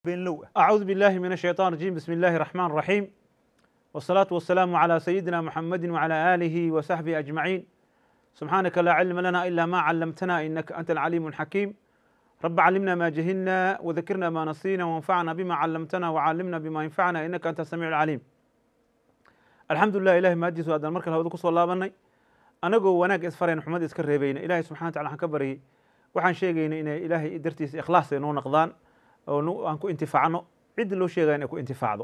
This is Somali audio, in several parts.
بين أعوذ بالله من الشيطان الرجيم بسم الله الرحمن الرحيم والصلاة والسلام على سيدنا محمد وعلى آله وصحبه أجمعين سبحانك لا علم لنا إلا ما علمتنا إنك أنت العليم الحكيم رب علمنا ما جهلنا وذكرنا ما نسينا وانفعنا بما علمتنا وعلمنا بما ينفعنا إنك أنت السميع العليم الحمد لله إلهي ماجيس وهذا المركز هذا كسو الله بني anagoo wanaag isfareen xumad iska reebayna ilaahay subxana wa tacala waxaan ka baryay waxaan sheegayna inay ilaahay dartiisa ikhlaas ay noo naqdaan oo aan ku intifaacno ciddi loo sheegaya inay ku intifaacdo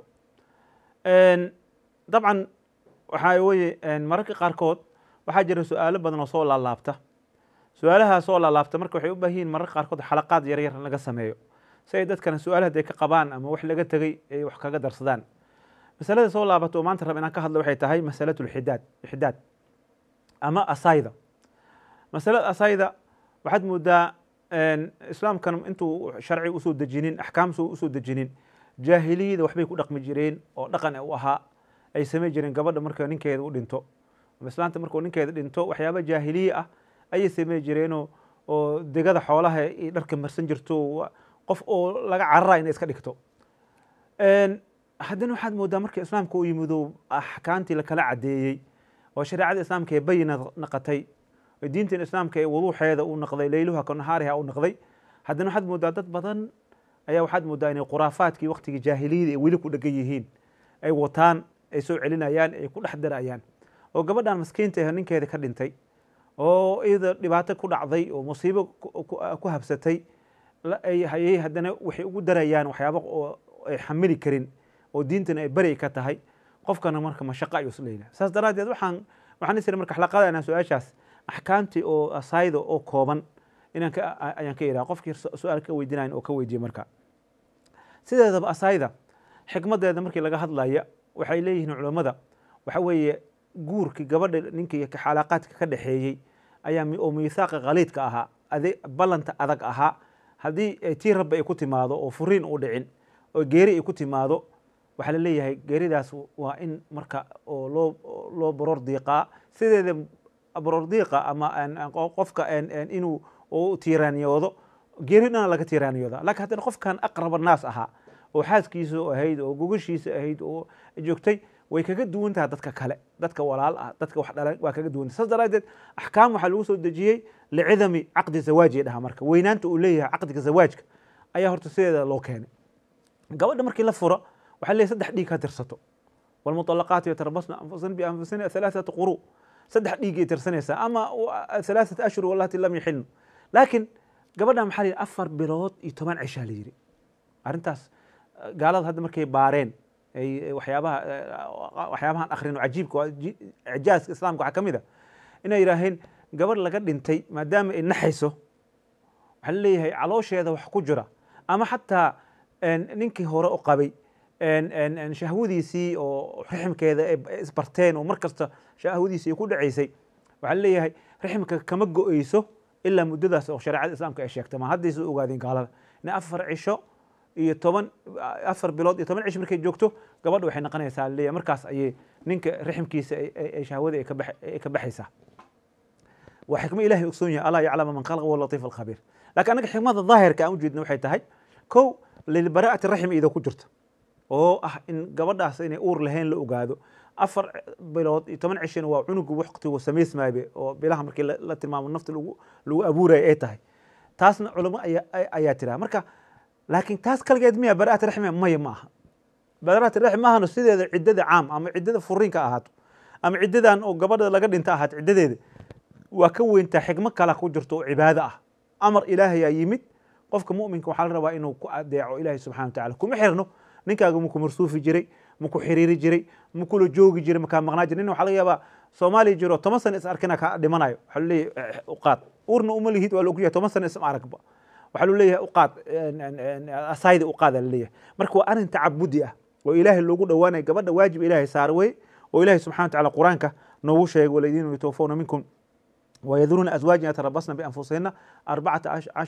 dabcan waxaa weye mararka qaarkood waxaa jira su-aalo badan oo soo laalaabta su-aalaha soo laalaabta marka waxay u baahan yihin mararka qaarkood xalaqaad yar yar laga sameeyo si ay dadkana su-aalaha haday ka qabaan ama wax laga tegay ay wax kaga darsadaan masalada soo laabata oo maanta rab inaan ka hadlo waxay tahay masalatu lxidaad ixdaad ama asayda masalada asayda waxaad moodaa islaamkan intuu sharci usoo dejinin axkaam usoo dejinin jaahiliyada waxbay ku dhaqmi jireen oo dhaqan u ahaa ay samey jireen gabadha marka ninkeeda u dhinto ama islaanta markuu ninkeeda dhinto waxyaaba jaahiliye ah ayay samey jireenoo oo degada xoolaha ay dharka marsan jirto qof oo laga carara inay iska dhigto haddana waxaad moodaa marka islaamka u yimido axkaamtii lakala cadeeyey oo shareecada islaamka ee bayina naqatay oo diintan islaamka ee wuduuxeeda u naqday leyluha ka nahaariha u naqday haddana waxaad moodaa dad badan ayaa waxaad moodaa inay khuraafaadkii waktigii jaahiliyada ay weli ku dhegan yihiin ay wataan ay soo celinayaan ay ku dhex darayaan oo gabadhan maskiinta ah ninkeeda ka dhintay oo iyada dhibaato ku dhacday oo musiibo ku habsatay ayay haddana waxay ugu darayaan waxyaaba oo ay xamili karin oo diintana ay beri ka tahay qofkana marka mashaqo ayuu isleeyahay saas daraaddeed waxaan waxaan isiri marka xalaqada inaan su-aashaas axkaamtii oo asayda oo kooban inaan ka ayaan ka iraa qofkii su-aal ka weydiinayn oo ka weydiye marka sideedaba asayda xikmadeeda markii laga hadlaya waxay leeyihiin culammada waxa weeye guurkii gabadha ninkii xalaaqaadka ka dhexeeyey ayaa oo miithaaqa khaliidka ahaa ade ballanta adag ahaa haddii tii rabbi ay ku timaado oo furiin u dhicin oo geeri ay ku timaado waxaa la leeyahay geeridaas waa in marka oo loo loo baroor diiqaa sideeda baroor diiqa ama qofka inuu u tiiraaniyoodo geeri dhana laga tiiraaniyooda lakin haddana qofkan aqraba naas ahaa oo xaaskiisa ahayd oo gogashiisa ahayd oo joogtay way kaga duwan tahay dadka kale dadka walaal ah dadka wax dhalan waa kaga duwan tahay saas daraadeed axkaam waxaa lagu soo dejiyey licidami caqdi zawaaji dhaha marka weynaanta uu leeyahay caqdiga zawaajka ayaa horta sideeda loo keenay gabadha markii la furo waxaa leeyahy saddex dhiig ha tirsato walmuطalaqaatu yatarabasna anfusahna bianfusina halaaثata quru saddex dhiigay tirsanaysaa ama halaaثata ashhur walati lam yaxilnu laakiin gabadha maxaa la yidhi afar bilood iyo toban cishaa la yidhi arrintaas gaalada hadda markay baareen ay waxyaabaha waxyaabahan akhrino cajiibka icjaaska islaamka waxaa ka mid a inay yidhaaheen gabadh laga dhintay maadaama ay naxayso waxaa la leeyahay caloosheeda wax ku jira ama xataa ninkii hore u qabay shahwadiisii oo rixmkeeda isbarteen oo mar kasta shahwadiisii ku dhacaysay waxaa leeyahay rixmka kama go-eyso ilaa muddadaas oo shareecada islaamka ay sheegtay ma haddaysa ogaadeen gaalada in afar cisho iyo toban afar bilood iyo toban cisho markay joogto gabadha waxay noqonaysaa leeyahay markaas ayay ninka rixmkiisa ay shahwada ay ka baxaysaa waa xikmo ilahay ogsoon yahay alaa yaclama man khalqa wa latiif alkhabiir lakin annaga xikmada daahirka aan ujeedna waxay tahay kow lilbaraa'ati raxim iyadoo ku jirta oo ah in gabadhaas inay uur lahayn la ogaado afar bilood iyo toban cishina waa cunugu waqtigu samaysmaabe oo bilaha markii la tilmaamo nafta lagu abuuraya ay tahay taasna culamo ayaa tiraha marka laakiin taas kaligeed miya baraat raxmi maya ma aha baraat raxmi maahano sideeda ciddada caam ama ciddada furiinka ahaato ama ciddadan oo gabadha laga dhinta ahaato ciddadeeda waa ka weyntaa xikmo kala ku jirto oo cibaado ah amar ilaahayaa yimid qofka muminka waxaa la rabaa inuu ku adeeco ilahi subxana wa tacala kuma xirno ninkaaga maku marsuufi jiray maku xiriiri jiray makula joogi jiray makaa maqnaa jiray nin waxa laga yaabaa soomaaliya jiro toban sana is arkina kaa dhimanayo waxaa lu leeyahay uqaad uurna uma lihid waa la ogyahay toban sana isma aragba waxaa lu leeyahay uqaad asayda uqaada la leeyahay marka waa arrin tacabudi ah oo ilaahay loogu dhowaanayo gabadha waajib ilaahay saara wey oo ilahi subxana wa tacala qur-aanka noogu sheegay waladiina yutawafawna minkum ويذرون أزواجا يتربصن بأنفسهن أربعة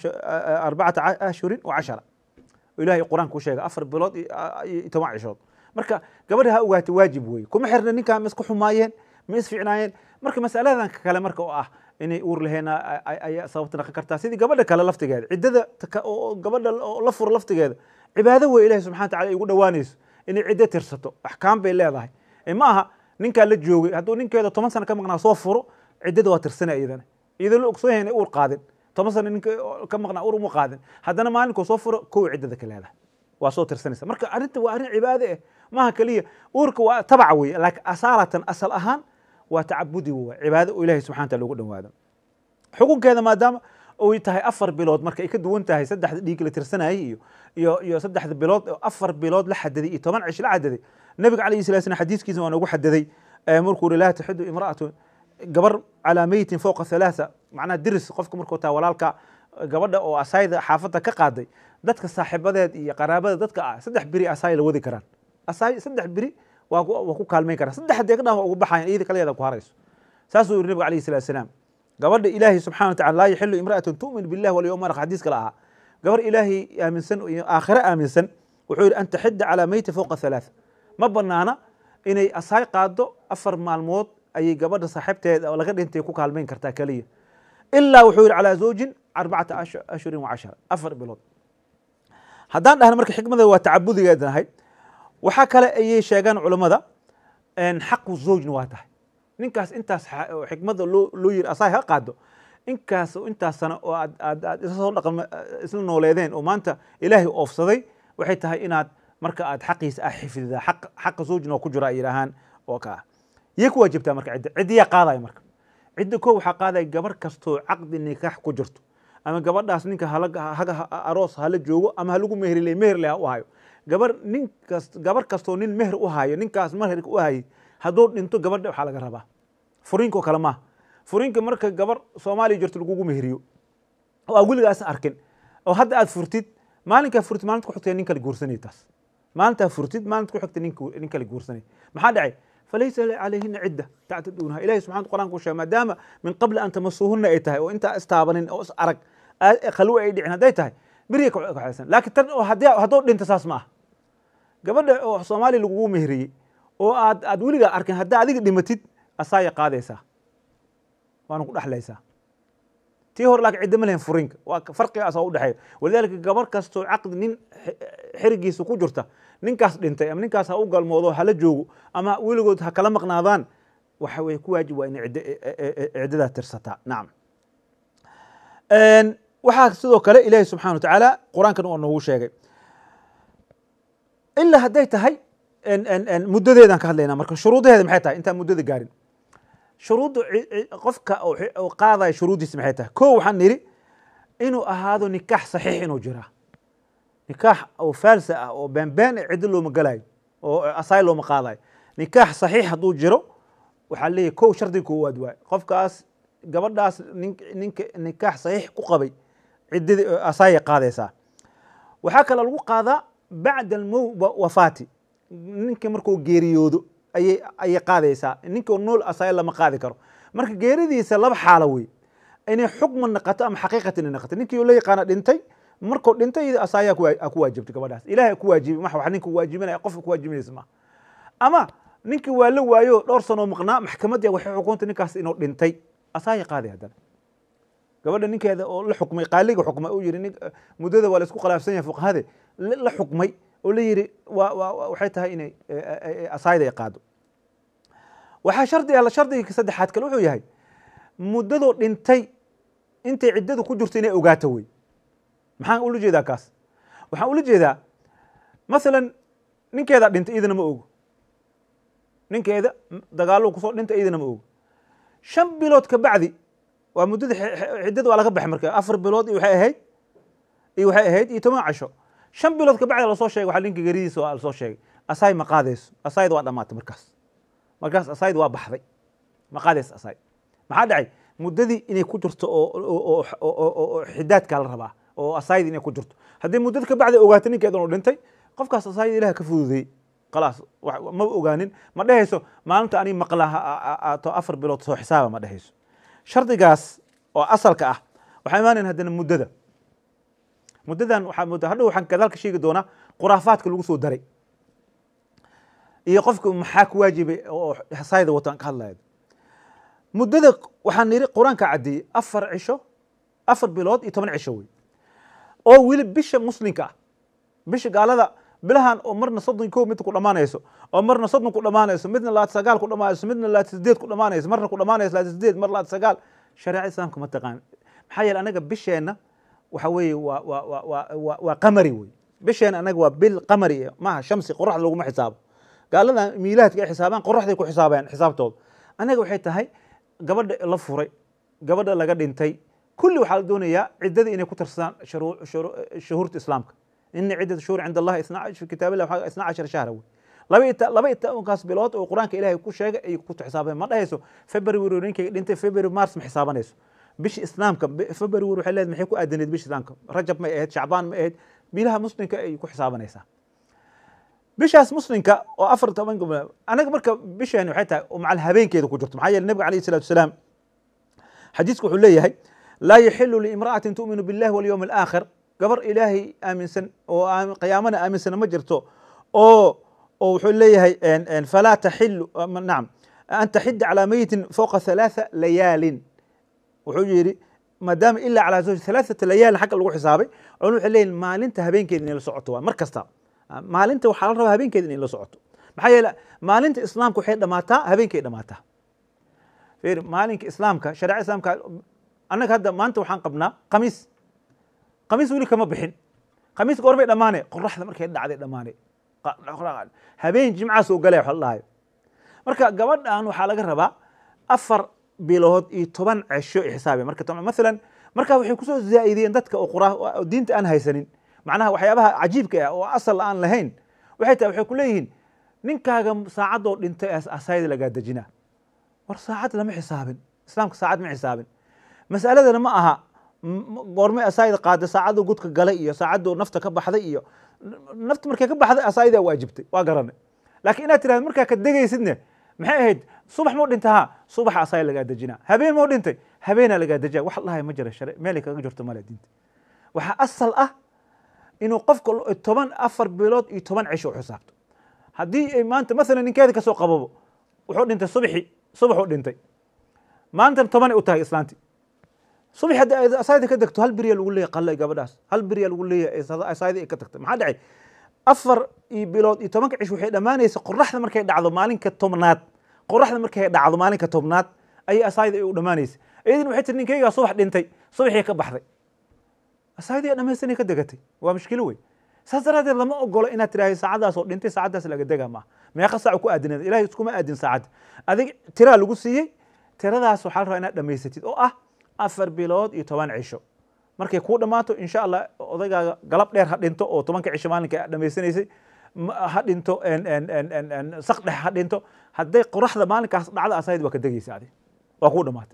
أربعة أشهر وعشرة إلهي القرآن كو شيغا أفر بلود يتوان عشود marka gabadha ha ogaata waajib weeye kuma xirna ninkaa ma isku xumaayeen ma isficnaayeen marka masaladan kale marka oo ah inay uur laheena ayaa sababta naqon kartaa sidii gabadha kale laftigeeda ciddada taka- oo gabadha oo la furo laftigeeda cibaado wey ilahi subxana wataala ay ugu dhowaanayso inay ciddo tirsato axkaam bay leedahay ee ma aha ninkaa la joogay hadduu ninkeeda toban sano ka maqnaa soo furo ciddada waa tirsana iyadana iyadoo la ogsoon yahay inay uur qaadin toban sano ninka ka maqnaa uur uma qaadin haddana maalinkuu soo furo kow ciddada ka leedahay waa soo tirsanaysa marka arrinta waa arrin cibaade ah maaha keliya uurka waa tabaca weeye laakiin asaalatan asal ahaan waa tacabudi waa cibaado oo ilahi subxana wataala ugu dhowaado xukunkeeda maadaama oy tahay afar bilood marka ay ka duwan tahay saddexda dhiig la tirsanayay iyo iyo iyo saddexda bilood oo afar bilood la xadaday iyo toban cish la xadaday nabiga calayhi salatu slam xadiiskiisa waa noogu xadaday markuu uri laa taxidu imra'atu gabar calaa meyitin fowqa halaatha macnaha diris qofka markuu taa walaalka gabadha oo asayda xaafadda ka qaaday dadka saaxiibadeed iyo qaraabada dadka ah saddex beri asaay la wadi karaan asaay saddex beri waa waa ku kaalmayn karaan saddex haddee ka dhan waa ugu baxayan iyada kaleeda ku harayso saasuu yiri nabiga calayhi salatu salaam gabadha ilaahay subxana watacala laa yaxilu imra'atun tu'min billahi walyawm arq xadiis kale ahaa gabar ilaahay aaminsan iyo aakhire aaminsan wuxuu yidhi an taxidda calaa meyti fowqa halaatha ma banaana inay asaay qaado afar maalmood ayay gabadha saaxiibteed oo laga dhintay ku kaalmayn kartaa keliya ilaa wuxuu yidhi calaa zawjin arbacata ashhurin wa cashara afar bilood haddaan dhahna marka xikmada waa tacabudigeed nahay waxaa kale ayay sheegaan culammada xaqu zawjna waa tahay ninkaas intaas xikmada loo loo yiri asaay ha qaado inkaas intaas sano oo aad aad aad isla soo dhaqan isla nooleedeen oo maanta ilaahay oofsaday waxay tahay inaad marka aad xaqiisa ah xifdidaa xaq xaqa zawjna oo ku jira ay yidhaahaan oo ka ah yay ku waajibtaa marka cidda ciddiyaa qaadaya marka cidda koo waxaa qaadaya gabar kastoo caqdi nikaax ku jirto ama gabadhaas ninka haga aroos hala joogo ama halagu meherle meherle ha u hayo gabar nin kas gabar kastoo nin meher u hayo ninkaas meherka u hayay hadduu dhinto gabadha waxaa laga rabaa furiinko kale maaha furiinka marka gabar soomaaliya jirto lagugu meheriyo oo aa weligaas arkin oo hadda aad furtid maalinkaa furtid maalinta ku xigta nin kale guursanay taas maalintaa furtid maalinta ku xigta nin kale guursanay maxaa dhacay falaysa calayhina cidda tactaduunaha ilahi subxana qur'anka u sheegay maadaama min qabli an tamasuuhunna ay tahay oo intaa istaabanin oo is arag khalwe ay dhicin hadday tahay beriya kaxaysan laakiin tan oo haddii hadduu dhinto saas ma aha gabadha oo soomaaliya lagugu meheriyey oo aad aad weligaa arkin haddaa adiga dhimatid asaaya qaadaysaa waana ku dhexlaysaa tii hore laakiin cidda ma lehen furinka waa farqigaas oo udhexeeya walidaalika gabar kastoo caqdi nin xerigiisa ku jirta ninkaas dhintay ama ninkaas ha u galmoodo hala joogo ama weligood ha kala maqnaadaan waxa weye ku waajib waa inay cidd ciddadaa tirsataa nacam waxaa sidoo kale ilaahi subxana wa tacaala qur-aankan waa noogu sheegay ilaa hadday tahay muddadeedaan ka hadlaynaa marka shuruudaheeda maxay tahay intaan muddada gaarin shuruudda qofka oo qaadaya shuruuddiisa maxay tahay ko waxaan nidhi inuu ahaado nikaax saxiix inuu jiraa nikaax oo faalsa ah oo baanbaan e ciddo looma galayo oo asaay looma qaadayo nikaax saxiix hadduu jiro waxaa leeyahy kow shardiga koowaad waay qofkaas gabadhaas ninka nikaax saxiix ku qabay ciddadii asaayay qaadaysaa waxaa kale lagu qaadaa bacda almow wafaati ninka markuu geeriyoodo ayay ayay qaadaysaa ninka nool asaaya lama qaadi karo marka geeridiisa laba xaalo wey inay xukma naqato ama xaqiiqatan inay naqato ninkii la yaqaana dhintay markuu dhintay asaayaa ku waajibtay gabadhaas ilahay ku waajibi ma wax ninka waajibinaya qofka ku waajibinaysa ma ama ninkii waa la waayo dhowr sanoo maqnaa maxkamadda waxay xukuntay ninkaas inuu dhintay asaaya qaaday haddana gabadha ninkeeda oo la xukmay qaaliga xukmay uu yidhi muddada waa la isku khilaafsan yahay fuqahade la xukmay oo la yidhi waxay tahay inay asaayda ay qaado waxaa shardi ah shardiga saddexaad kale wuxuu yahay muddadoo dhintay intay ciddadu ku jirto inay ogaato wey maxaan ula jeedaa kaas waxaan ula jeedaa masalan ninkeedaa dhintay idina ma ogo ninkeeda dagaallo kusoo dhintay idina ma ogo shan bilood ka bacdi waa muddada ciddada waa laga baxay marka afar bilood iyo waxay ahayd iyo waxay ahayd iyo toban casho shan bilood ka bacdi lasoo sheegay waxaa ninka geridiisa waa lasoo sheegay asaay ma qaadayso asaayda waa dhamaatay markaas markaas asaayda waa baxday ma qaadayso asaay maxaa dhacay muddadii inay ku jirto oo xidaadkaa la rabaa oo asaayda inay ku jirto haddii muddada ka bacdi ogaato ninkeedan uu dhintay qofkaas asaayda ilaah ka fududeeyey khalaas ma ogaanin ma dhehayso maalinta ani maqlaato afar bilood soo xisaaba ma dhehayso shardigaas oo asalka ah waxaa imaanayn haddana muddada muddadan waxaa mudda hadhow waxaan gadaalka sheegi doonaa khuraafaadka lagu soo daray iyo qofka maxaa ku waajibay oo xasaayda wataan ka hadlaya muddada waxaan nidhi qur-aanka caddeeyey afar cisho afar bilood iyo toban cisho wey oo weli bisha muslimka ah bisha gaalada bilahan oo marna soddon kow mid ku dhammaanayso oo marna soddon ku dhammaanayso midna labaatan sagaal ku dhammaanayso midna labaatan sideed ku dhammaanayso marna ku dhammaanayso labaatan sideed mar labaatan sagaal shareecada islaamka ma taqaan maxaa yeele anaga bisheenna waxa weeye waa waa waa waa waa waa qamari wey bisheenna anaga waa bil qamari maaha shamsi qoraxda laguma xisaabo gaalada miilaadka ay xisaabaan qoraxday ku xisaabeen xisaabtooda anaga waxay tahay gabadha la furay gabadha laga dhintay kulli waxaa la doonayaa ciddadii inay ku tarsadaan shuhuurta islaamka ina ciddata shuhur cinda allahi fi kitaab illah isna cashar shahra wey laba ita laba itaankaas bilood oo qur-aanka ilaahay ku sheegay ay ku xisaabeen ma dhahayso february ninkay dhintay february mars ma xisaabanayso bisha islaamka february waxay leedahay maxay ku aadaneed bisha islaamka rajab may ahayd shacbaan may ahayd bilaha muslimka ay ku xisaabanaysaa bishaas muslimka oo afar toban anaga marka bisheeni waxay tahay macal habeenkeeda ku jirto maxaa yeele nabiga alayhi salatu wasalaam xadiisku wuxuu leeyahay laa yaxilu liimra'atin tu'minu billahi walyowmi alaakhir gabar ilaahay aaminsan oo qiyaamana aaminsana ma jirto oo oo wuxuu leeyahay falaa taxilu nacam an taxida calaa meyitin fowqa halaatha layaalin wuxuu yidhi maadaama ilaa calaa zawji halaathata layaalin xagga lagu xisaabay culum waxay leeyihin maalinta habeenkeeda inay la socoto waa mar kasta maalinta waxaa la rabaa habeenkeeda inay la socoto maxaa yeele maalinta islaamka waxay dhamaataa habeenkay dhamaataa fiir maalinka islaamka shareeca islaamka annaga hadda maanta waxaan qabnaa khamiis khamiis weli kama bixin khamiis goormay dhammaane qoraxda markay dhacday dhammaane habeen jimcaa soo galaya wax la dhahayo marka gabadhan waxaa laga rabaa afar bilood iyo toban cesho ay xisaabiya marka masalan marka waxay kusoo zaa'idiyeen dadka oo qura oo diinta aan haysanin macnaha waxyaabaha cajiibka ah oo asal aan lahayn waxay tahay waxay ku leeyihiin ninkaaga saacadoo dhintay asayda lagaa dejinaa war saacad lama xisaabin islaamka saacad ma xisaabin masaladana ma aha goormay asaayida qaada saacaduu gudka galay iyo saacaduu nafta ka baxday iyo nafta markay ka baxday asaayidaa waajibtay waa garanay laakiin inaad tirahdo markaa ka degaysidne maxay ahayd subax moo dhintay ha subaxa asaaya lagaa dejinaa habeen moo dhintay habeenaa lagaa dejiya wax dhahay ma jira share meelay kaga jirto male diinta waxaa asal ah inuu qofka toban afar bilood iyo toban cisho u xisaabto haddii ay maanta masalan ninkeeda kasoo qababo wuxuu dhintay subaxi subaxuu dhintay maantana tobanay u tahay islaanti subax haddii ay asaayda ka degto hal beriya lagu leeyahay qallay gabadhaas hal beriya lagu leeyahay asaayda ay ka tagtay maxaa dhacay afar iyo bilood iyo tobanka cish waxay dhammaanaysa qoraxda markay dhacdo maalinka tobnaad qoraxda markay dhacdo maalinka tobnaad ayay asaayda ay u dhammaanaysa iyadina waxay tiri ninkaygaa subax dhintay subaxii ka baxday asaayadii dhamaystanay ka degatay waa mushkilo wey saas daraadeed lama ogolo inaad tiraahdo saacadaas oo dhintay saacadaas laga degaa maaha meeqa saac ku aadineed ilahay iskuma aadin saacadda adig tiraa lagu siiyey tiradaas waxaa la rabaa inaad dhamaysatid oo ah afar bilood iyo toban cisho markay kuu dhammaato insha allah odaygaaga galab dheer ha dhinto oo tobanka cisho maalinka dhamaysanaysay ha dhinto sak dhex ha dhinto hadday qoraxda maalinkaas dhacda asayd waa ka degaysa adig waa kuu dhamaatay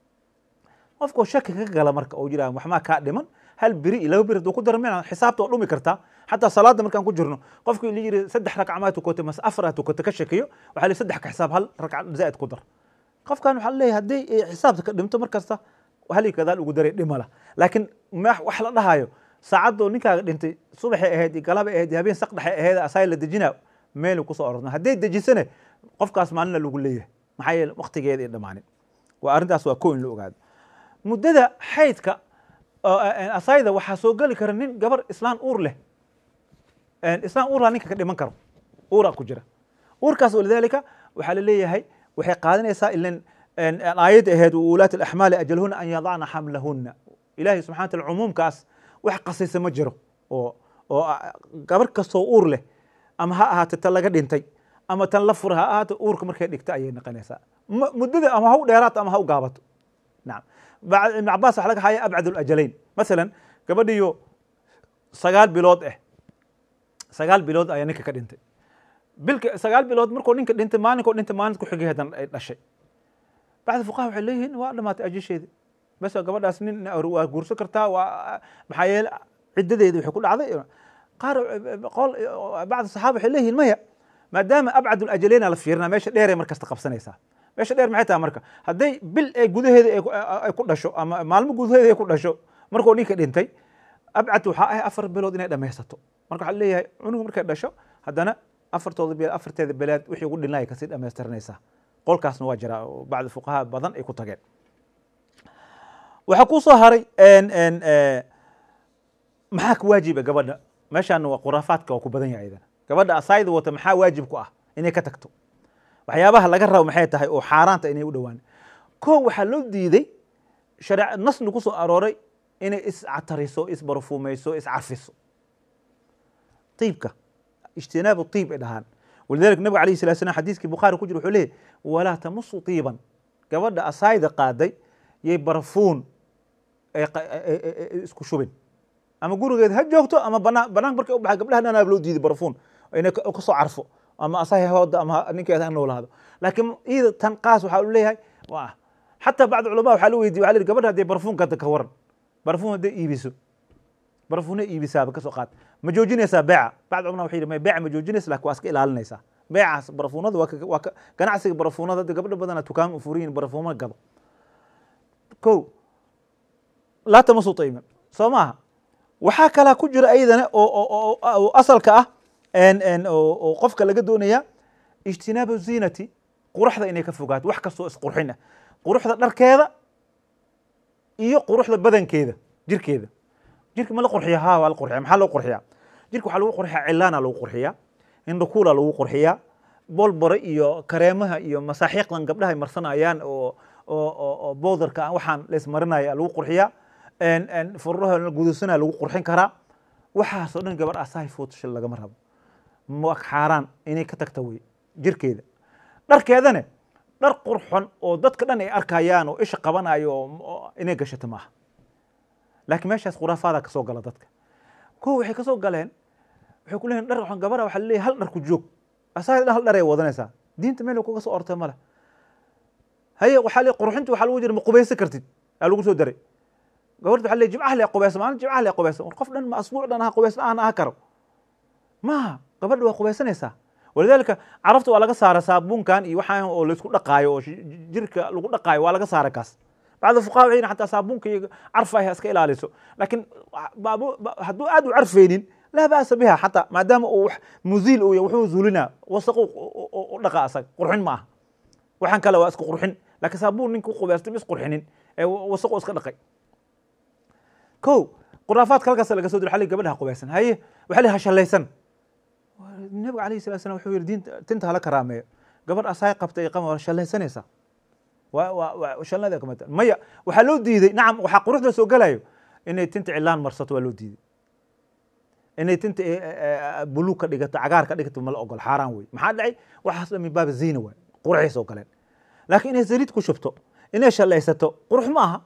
qofkoo shaki ka gala marka oo jiraa waxmaa kaa dhiman hal beri iyo laba beri hadduu ku darmina xisaabta waa dhumi kartaa xataa salaada markaan ku jirno qofkii la yiri saddex ragcamaa tukatay mase afar tukatay ka shakiyo waxaa la saddex ka xisaab hal ragca zaa'id ku dar qofkan waxaa leeyahay haddii xisaabta ka dhimto markasta hali kadaal ugu daray dhimala laakiin wax la dhahayo saacadoo ninkaaga dhintay subaxay ahayd iyo galabay ahayd iyo habeen sak dhexay ahayd asaay la dejinaa meelu kusoo ororna hadday dejisane qofkaas maalina lagu leeyahay maxaa yeele waqtigeeda ay dhammaanin waa arrintaas waa ko in la ogaado muddada xaydka asayda waxaa soo geli kara nin gabar islaan uur leh islaan uurlaa ninka ka dhiman karo uuraa ku jira uurkaas walidaalika waxaa la leeyahay waxay qaadanaysaa ilan aayadda ahayd ulaat alaxmaali ajalhuna an yadacna xamlahuna ilahay subxana wataala cumuumkaas wax qasaysa ma jiro oo oo gabar kastoo uur leh ama ha ahaato tan laga dhintay ama tan la fura ha ahaato uurka markay dhigta ayay noqonaysaa muddada ama ha u dheeraato ama ha u gaabato nacam ibn cabaas waxa laga haya abcad alajalayn masalan gabadhiyo sagaal bilood ah sagaal bilood ayaa ninka ka dhintay bilka sagaal bilood markuu ninka dhintay maalinkoo dhintay maalin ku xigay hadan ay dhashay bacda fuqaha waxay leeyihiin waa dhamaatay ajisheedi bas gabadhaas nin waa guursan kartaa waa maxaa yeele ciddadeedi waxay ku dhacday qaar qol bacda saxaaba waxay leeyihiin maya maadaama abcad alajaleyna la fiirinaa meesha dheeray markasta qabsanaysaa meesha dheer maxay tahay marka hadday bil ee gudaheeda ay ku dhasho ama maalmo gudaheeda ay ku dhasho markuu ninka dhintay abcad waxaa ah afar bilood inay dhamaysato marka waxaa leeyahay cunugu markay dhasho haddana afartooda bil afarteeda bilaad wixii ugu dhinlaya kasii dhamaystiranaysaa qolkaasna waa jira oo bacda fuqaha badan ay ku tageen waxaa ku soo haray maxaa ka waajiba gabadha meeshaan waa khuraafaadka waa ku badan yahay idana gabadha asaayda wata maxaa waajib ku ah inay ka tagto waxyaabaha laga rabo maxay tahay oo xaaraanta inay u dhowaan koo waxaa loo diiday shareec nasli ku soo arooray inay iscatariso isbarfuumayso iscarfiso iibka ijtinaabu iib ay dhahaan walidalika nabiga alayh salatu slam xadiiskii bukhaari ku jira wuxuu leeyahy walaa tamusu tiiban gabadha asaayda qaaday yay barfuun isku shubin ama gurigeed ha joogto ama banaan banaanka markay u baxay gabdhaha dhanaab loo diiday barfuun inay kasoo carfo ama asahay hooda ama ninkeeda ha noolaado laakiin iyada tan qaas waxaa u leeyahay waa xataa bacd culama waxaa la weydiye waxa la yidhi gabadha haddii barfuun gada ka waran barfuun hadday iibiso barfuuna iibisaaba kasoo qaad ma joojinaysaa beeca bacd culama waxay yidhi may beeca ma joojinaysa lakin waa iska ilaalinaysaa beecaas barfuunada waa waa ka ganacsiga barfuunada hadda gabdho badana tukaan u furiyin barfuuma gado ko laa tamasu tayman soo maaha waxaa kalaa ku jira ayadana oo asalka ah oo qofka laga doonaya ijtinaabu ziinati quruxda inay ka fogaato wax kastoo isqurxin ah quruxda dharkeeda iyo quruxda badankeeda jirkeeda jirka ma la qurxiya ha waa la qurxiya maxaa loo qurxiyaa jirka waxaa lagu qurxiyaa cilaana lagu qurxiyaa indhakuula lagu qurxiyaa bolbore iyo kareemaha iyo masaaxiiqdan gabdhaha ay marsanayaan oo oo bowdarka waxaan laismarinaya lagu qurxiyaa fururaha gudusana lagu qurxin karaa waxaasoo dhan gabar asahay footshil lagama rabo ma xaaraan inay ka tagta wey jirkeeda dharkeedane dhar qurxon oo dadka dhan ay arkayaan oo isha qabanayo oo inay gashato maaha laakiin meeshaas khuraafaada kasoo gala dadka ko waxay kasoo galeen waxay ku leeyihin dhar gabara waxa laleeyahy hal dhar ku joog asahay dhan hal dhar ay wadanaysaa diinta meel kuga soo ortay male haye waxaa le qurxinta waxaa lagu jira ma qubaysan kartid aa lagu soo daray gabarta waxa le jimcaha le qubaysa maalin jimcaha le qubaysa qof dhan ma asbuuc dhan aha qubays la-aan aha karo maaha gabadha waa qubaysanaysaa walidaalika carafta waa laga saara saabuunkan iyo waxaan oo laisku dhaqaayo oo jirka lagu dhaqaayo waa laga saara kaas bacda fuqaha waxay xataa saabuunka iyo carfa ah iska ilaaliso laakiin hadduu aad u carfeynin laa ba'sa biha xataa maadaama uu wax muziil uu wuxuu zuulinaa wasaqu u dhaqa asaga qurxin ma aha waxaan kale waa iska qurxin laakiin saabuun ninka qubaystay is qurxinin ee wasaqu iska dhaqay ko khuraafaadka halkaas laga soo diro xalli gabadha qubaysan haye waxaa la hashallaysan nabiga alayhi salatu salam wuxuu yidhi diinta tinta hala karaameeyo gabadh asaay qabta iyo qama waa shallaysanaysaa waa waa waa shalnada kamata maya waxaa loo diiday nacam waxaa quruxda soo galayo inay tinta cilaan marsato waa loo diiday inay tinta buluug ka dhigato cagaar ka dhigato mala ogol xaaraan wey maxaa dhacay waxaas dhan min baaba ziina waay quruxay soo galeen laakiin inay saliid ku shubto inay shallaysato qurux ma aha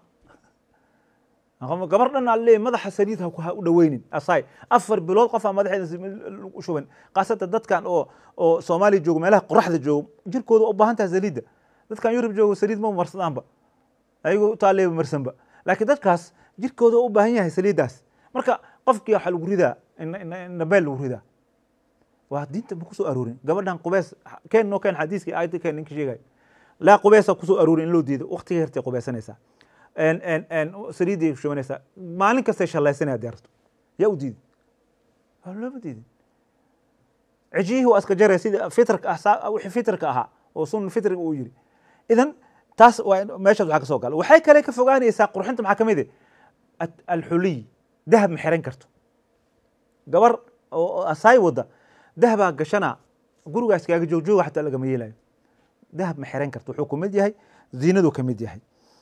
gabar dhan aa leeyahy madaxa saliid ha u dhaweynin asaay afar bilood qofaa madaxeeda lagu shuban khaasatan dadkan oo oo soomaaliya joogo meelaha qoraxda joogo jirkooda u baahan taha saliidda dadkan yurub joogo saliid ma marsadaanba ayagoo utaaleeba marsanba laakiin dadkaas jirkooda u baahan yahay saliiddaas marka qofkii waxaa lagu ridaa nabeel lagu ridaa waa diinta ma kusoo aroorin gabadhan qubeys keen noo keen xadiiskii aayadda keen ninka sheegay laa qubeesa kusoo aroorin in loo diido waqtiga yartay qubaysanaysaa saliiday shubanaysaa maalin kastay shallaysanaya deerto yaa u diiday looma diidin cijiyihii waa iska jaraya sida fitrka ah wixii fitrka ahaa oo sun fitriga uu yiri idan taas waa meeshaas waxaa ka soo gala waxay kale ka fogaanaysaa qurxinta maxaa ka mid ah alxuliy dahab ma xiran karto gabar oo asaay wada dahabaa gashana gurigaas kaaga joogjooga xataa lagama yeelayo dahab ma xiran karto wuxuu kamid yahay ziinaduu kamid yahay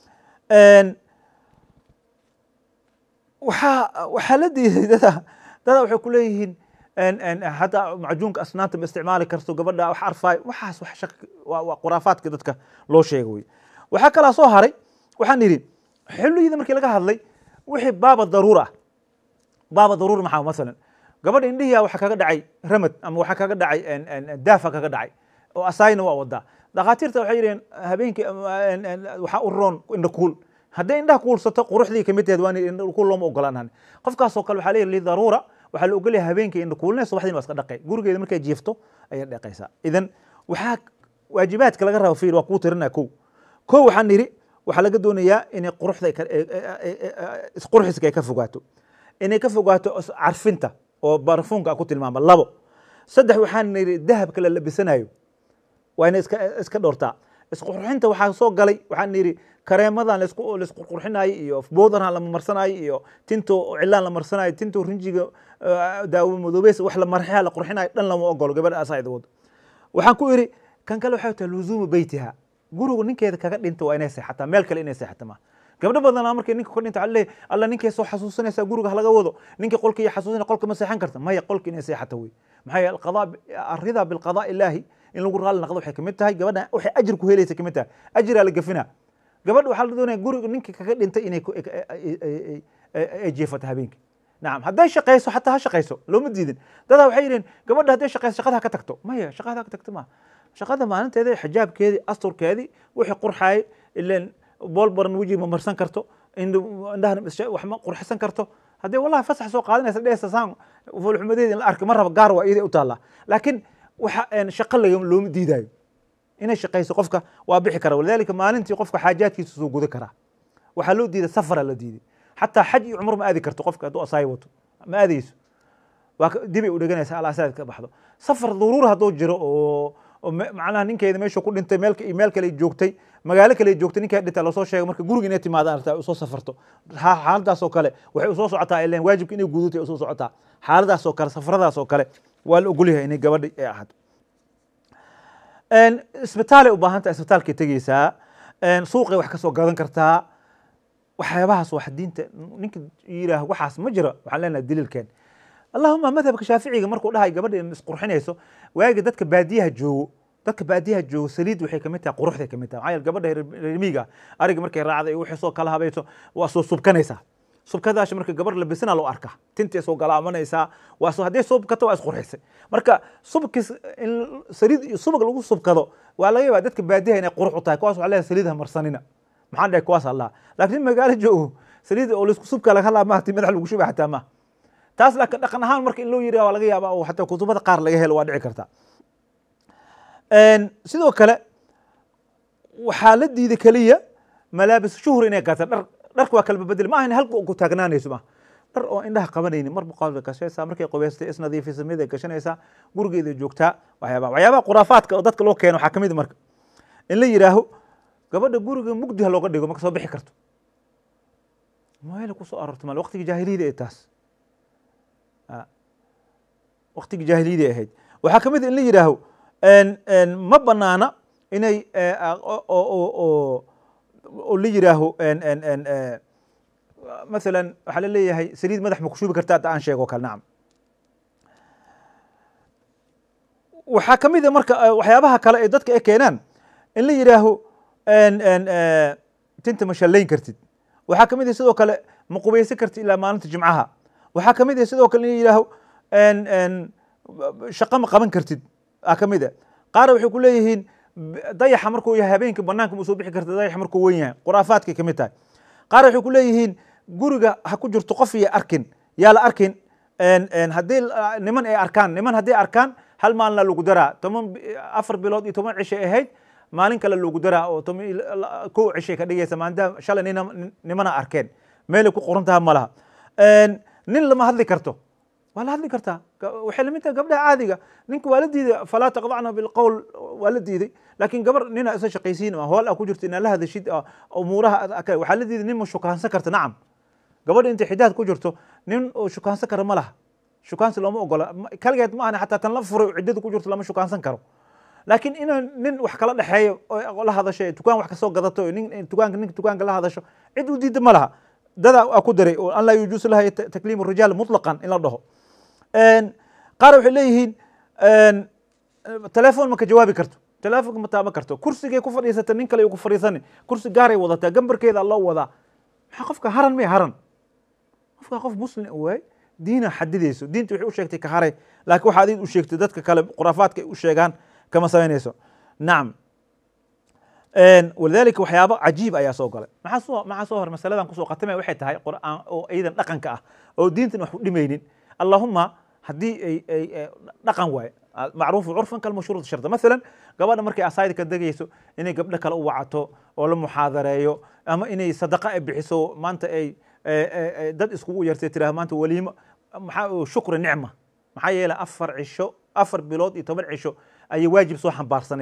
waxaa waxaa la diiday dada dada waxay ku leeyihiin hadda macjuunka asnaanta ma isticmaali karto gabadha wax arfaay waxaas wax shak waa khuraafaadka dadka loo sheega wey waxaa kalaa soo haray waxaan idhi xilliyada markii laga hadlay wixii baaba daruur ah baaba daruur maxaa masalan gabadha indhihiya waxaa kaga dhacay ramad ama waxaa kaga dhacay daafa kaga dhacay oo asaayna waa wadaa dhakhaatiirta waxay yidhaheen habeenkii waxaa u roon indha kuul hadday indhaha kuulsato quruxdii kamid tahed waa kuul looma ogolaan qofkaasoo kale waxaa leeyahy lidaruura waxaa la ogolyahay habeenkii indha kuulina subaxdiina waa iska dhaqay gurigeeda markay jiifto ayay dhaqaysaa idan waxaa waajibaadka laga raba fiir waa kuu tirinaa kow kow waxaan nidhi waxaa laga doonayaa inay quruxda isqurxiska ay ka fogaato inay ka fogaato carfinta oo barfuunka aan ku tilmaama labo saddex waxaan nidhi dahabka la labisanayo waa inay iska iska dhowrtaa isqurxinta waxaa soo galay waxaan yidhi kareemadan laisku laisku qurxinayo iyo boodaran la marsanayo iyo tinto cilaan la marsanayo tinto rinjiga daawo madoobeys wax la marxeha la qurxinayo dhan lama ogolo gabadha asaayda wado waxaan ku idhi kan kale waxay tahay luzuumu beytiha gurigu ninkeeda kaga dhinta waa inay seexataa meel kale inay seexata ma gabdho badanaa markay ninka ka dhinta waxaa leeyahay alla ninkay soo xasuusanaysaa guriga halaga wado ninkii qolka iyo xasuusanaya qolka ma seexan karta maya qolka inay seexata wey maxaa yeele alqadaa arrida bilqadaa ilaahi in lagu raalli naqdo waxay kamid tahay gabadha waxay ajir ku helaysa kamid tahay ajiraa la gefinaa gabadha waxaa la doonaya guriga ninka kaga dhintay inay ay jeefato habeenkii nacam hadday shaqayso xataa ha shaqayso looma diidin dadaa waxay yidheen gabadha hadday shaqayso shaqada ha ka tagto maya shaqada ha ka tagto ma shaqada maalinteeda xijaabkeedii asturkeedii wixii qurxaayay ileen bool baran wejiga ma marsan karto indhahan wax ma qurxisan karto haddii wallahi fasax soo qaadanaysa dheesa saan foolxumadeeda in la arka ma raba gaar waa iiday u taallaa laakiin waxa shaqo looma diidayo inay shaqayso qofka waa bixi kara walidalika maalintii qofka xaajaadkiisa soo guda karaa waxaa loo diiday safara la diiday xataa xaj iyo cumro ma aadi karto qofka hadduu asaayi wato ma aadayso waa dibay u dheganaysa alaasaad ka baxdo safar duruur hadduu jiro oo macnaha ninkeeda meesha ku dhintay meel meel kale joogtay magaalo kale joogtay ninkeeda dhintay lasoo sheegay marka guriga inay timaada artaa usoo safarto xaaladaas oo kale waxay usoo socotaa ileen waajibka inay gudatay usoo socotaa xaaladaas oo kale safaradaas oo kale waa la ogolyahay inay gabadha ay ahaato isbitaalay u baahan tahay isbitaalkay tegeysaa suuqay wax kasoo gadan kartaa waxyaabahaas wax diinta ninka yiraah waxaas ma jiro waxaan leenahay daliilkeen allahuma madhabka shaaficiga markuu dhahay gabadha isqurxinayso waagi dadka baadiyaha joogo dadka baadiyaha joogo saliid waxay kamid tahay quruxday kamid tahay maxaa yeele gabadha reermiiga ariga markay raacday waxay soo kala habayso waa soo subkanaysaa subkadaasha marka gabar labisana loo arkaa tintay soo galaamanaysaa waa soo hadday subkata waa isqurxisay marka subkis in saliid iyo subag lagu subkado waa laga yaabaa dadka baadiyaha inay qurux u tahay kuwaas waxaa leeyahay saliid ha marsanina maxaan dhahay kuwaas allah laakiin magaalo joogo saliid oo laisku subka laga hadlaa maahti madax lagu shuba xataa maaha taas laakiin dhaqan ahaan marka in loo yiri waa laga yaaba oo xataa kutubada qaar laga helo waa dhici karta sidoo kale waxaa la diiday keliya malaabis shuhur inay gaata dhar dharka waa kalba bedel ma ahan halka ku taagnaanayso ma dhar oo indhaha qabanayni marba qof bay gashanaysaa markay qubaystay isnadiifisa mid ay gashanaysaa gurigeeda joogtaa waxyaabaha waxyaabaha khuraafaadka oo dadka loo keeno waxaa kamid marka in la yidhaaho gabadha guriga mugdi ha looga dhigo marka soo bixi karto meel kusoo aroorta mal waqtigii jaahiliyada ee taas waqtigii jaahiliyadii ahayd waxaa ka mid in la yidhaaho ma banaana inay oo la yidhaaho masalan waxaa la leeyahay saliid madax ma ku shubi karta hadda aan sheego kale nacam waxaa ka mid a marka waxyaabaha kale ee dadka ay keenaan in la yidhaaho tinta ma shallayn kartid waxaa ka mid ah sidoo kale ma qubaysan kartid ilaa maalinta jimcaha waxaa ka mid ah sidoo kale in la yidhaaho shaqo ma qaban kartid aa ka mid a qaar waxay ku leeyihiin dayaxa markuu yahay habeenkii banaanka ma soo bixi karta dayax markuu wen yahay khuraafaadkay kamid tahay qaar waxay ku leeyihiin guriga ha ku jirto qof iyo arkin yaa la arkin haddii niman ay arkaan niman hadday arkaan hal maalina lagu daraa toban afar bilood iyo toban cishay ahayd maalin kale lagu daraa oo toban kow cishay ka dhigaysa maalinta shalay nina nimana arkeen meelay ku qoran taha ma laha nin lama hadli karto waa la hadli kartaa waxay lamid tahay gabdhaha caadiga ninka waa la diiday falaa taqdacna bilqowl waa la diiday laakiin gabar nina isa shaqaysiin hool a ku jirto inaa la hadashid umuuraha waxaa la diiday nin ma shukaansan karta nacam gabadha intay xidaad ku jirto nin oo shukaansan kara ma laha shukaansi looma ogola kaligeed ma ahna xataa tan la furay ciddada ku jirto lama shukaansan karo laakiin inaa nin wax kala dhexeeyo oo la hadasho tukaan wax kasoo gadato nin tukaanka ninka tukaanka la hadasho cid u diida ma laha dada a ku daray oo an laa yujuusu laha takliim rijaal mutlaqan in la dhaho qaar waxay leeyihiin telefoon ma ka jawaabi karto telefoonka ma taaban karto kursigay ku fadhiisata nin kale ku fadhiisani kursi gaaray wadataa gambarkeeda loo wadaa maxaa qofka haran may haran qofka qof muslim waay diina xadidayso diinta waxay u sheegtay ka haray laakiin waxa adid u sheegtay dadka kale khuraafaadka ay u sheegaan kama samaynayso nacam walidalika waxyaabo cajiib ayaa soo galay maxaa soo maxaa soo hor masaladan kusoo qatamaya waxay tahay qur'aan oo iyadan dhaqanka ah oo diintan wax u dhimaynin allahuma haddii ay ay dhaqan waaye macruufu curfan kalmashruud sharda masalan gabadha markay asaayda ka degayso inay gabdho kale u wacato oo la muxaadareeyo ama inay sadaqa ay bixiso maanta ay dad iskugu yartay tiraha maanta waliimo maxaa shukri nicma maxaa yeelay afar cisho afar bilood iyo toban cisho ayay waajib soo xambaarsaneyd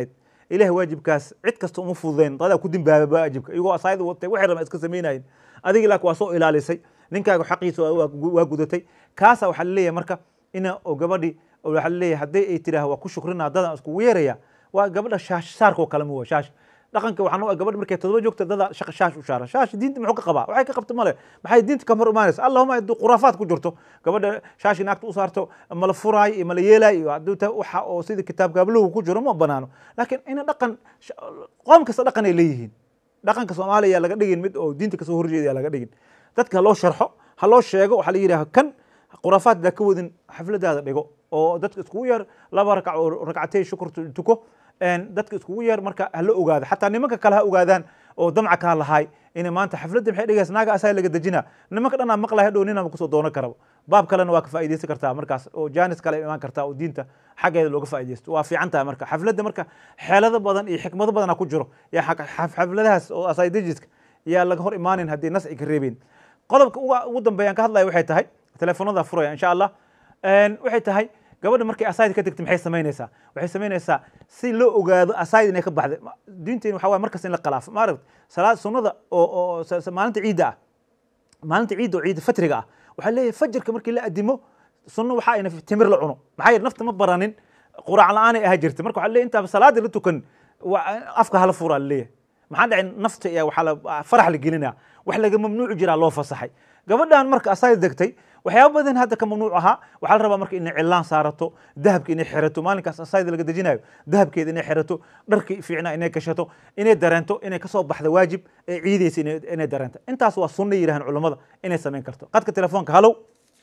ilaah waajibkaas cid kasta uma fududeyn dadaa ku dimbaaba waajibka iyagoo asaayada watay waxay rabaan iska samaynayin adiga laakiin waa soo ilaalisay ninkaaga xaqiisa waa- waa waa gudatay kaasa waxaa laleeyahay marka ina oo gabadhi oo waxaa laleeyahay haddii ay tiraah waa ku shukrina dadan iskugu yeeraya waa gabadha shaash saarka oo kale ma waa shaash dhaqanka waxaan u gabadh markay todoba joogta dada shaqa shaash u shaara shaash diinta muxuu ka qabaa waxay ka qabta male maxay diinta ka hor imaanaysa allahuma haddii khuraafaad ku jirto gabadha shaashi naagta u saarto mala furaay iyo mala yeelaay iyo hadduu ta waxa oo sida kitaab gaabluhu ku jiro ma banaano laakiin ina dhaqan sh- qoom kasta dhaqan ay leeyihiin dhaqanka soomaaliya yaa laga dhigin mid oo diinta kasoo horjeeda yaa laga dhigin dadka ha loo sharxo ha loo sheego waxaa la yidhaha kan khuraafaad daa ka wadin xafladaada dhigo oo dadka iskugu yeer laba rakac oo rakcatay shukur tu- tuko een, dadka iskugu yeer marka ha la ogaado xataa nimanka kale ha ogaadaan oo damca kaa lahaay inay maanta xafladda maxay dhigaysa naaga asaa laga dejina nimanka dhanaa maqlaya hadhow ninama kusoo doonan karaba baab kalena waa ka faa'iidaysan kartaa markaas oo jaanis kale imaan kartaa oo diinta xaggeeda looga faa'iidaysto waa fiican tahay marka xafladda marka xeelado badan iyo xikmado badana ku jiro yaa xaq- xaf- xafladahaas oo asaidajiska yaa laga hor imaanin haddii nas ay ka reebeen qodobka uga- ugu dambeeyaan ka hadlaya waxay tahay telefoonada furaya insha allah Een, waxay tahay gabadha markay asayd ka tegto maxay samaynaysaa waxay samaynaysaa si loo ogaado asayd inay ka baxday Ma- diinteenu waxa waye markas in la khilaafo ma aragt salaad sunnada oo oo sa- sa- maalinta ciidda ah maalinta ciidda oo ciidda fatriga ah waxaa leeyahay fajarka markii la adimo sunno waxaa ayna timir la cuno maxaa yeele nafta ma baranin quraac la-aanay ahaa jirta marka waxaa leeyahay intaaba salaada la tukan waa- afka hala furaa laleeyahay maxaa dhacay nafta iyo waxaa la farax la gelinaa wax laga mamnuuci jiraa loo fasaxay gabadhan marka asaay degtay waxyaaba badan hadda ka mamnuuc ahaa waxaa la rabaa marka inay cilaan saarato dahabka inay xirato maalinkaas asayda laga dejinayo dahabkeeda inay xirato dharkii fiicnaa inay gashato inay dareento inay kasoo baxda waajib ee ciidaysa inay inay dareento intaas waa sunna yidhahan culammada inay samayn karto qadka telefoonka halow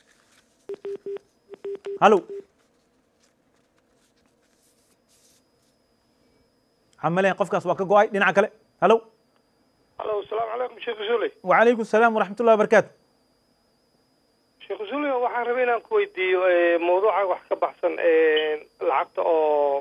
halow xamaleen qofkaas waa ka go-ay dhinaca kale halow alo asalaamu calaykum sheekh usuli وعليكم السلام ورحمة الله وبركاته sheekh usuli waxaan rabay inaan ku weydiiyo eh, mawduuca wax ka baxsan eh, lacagta oo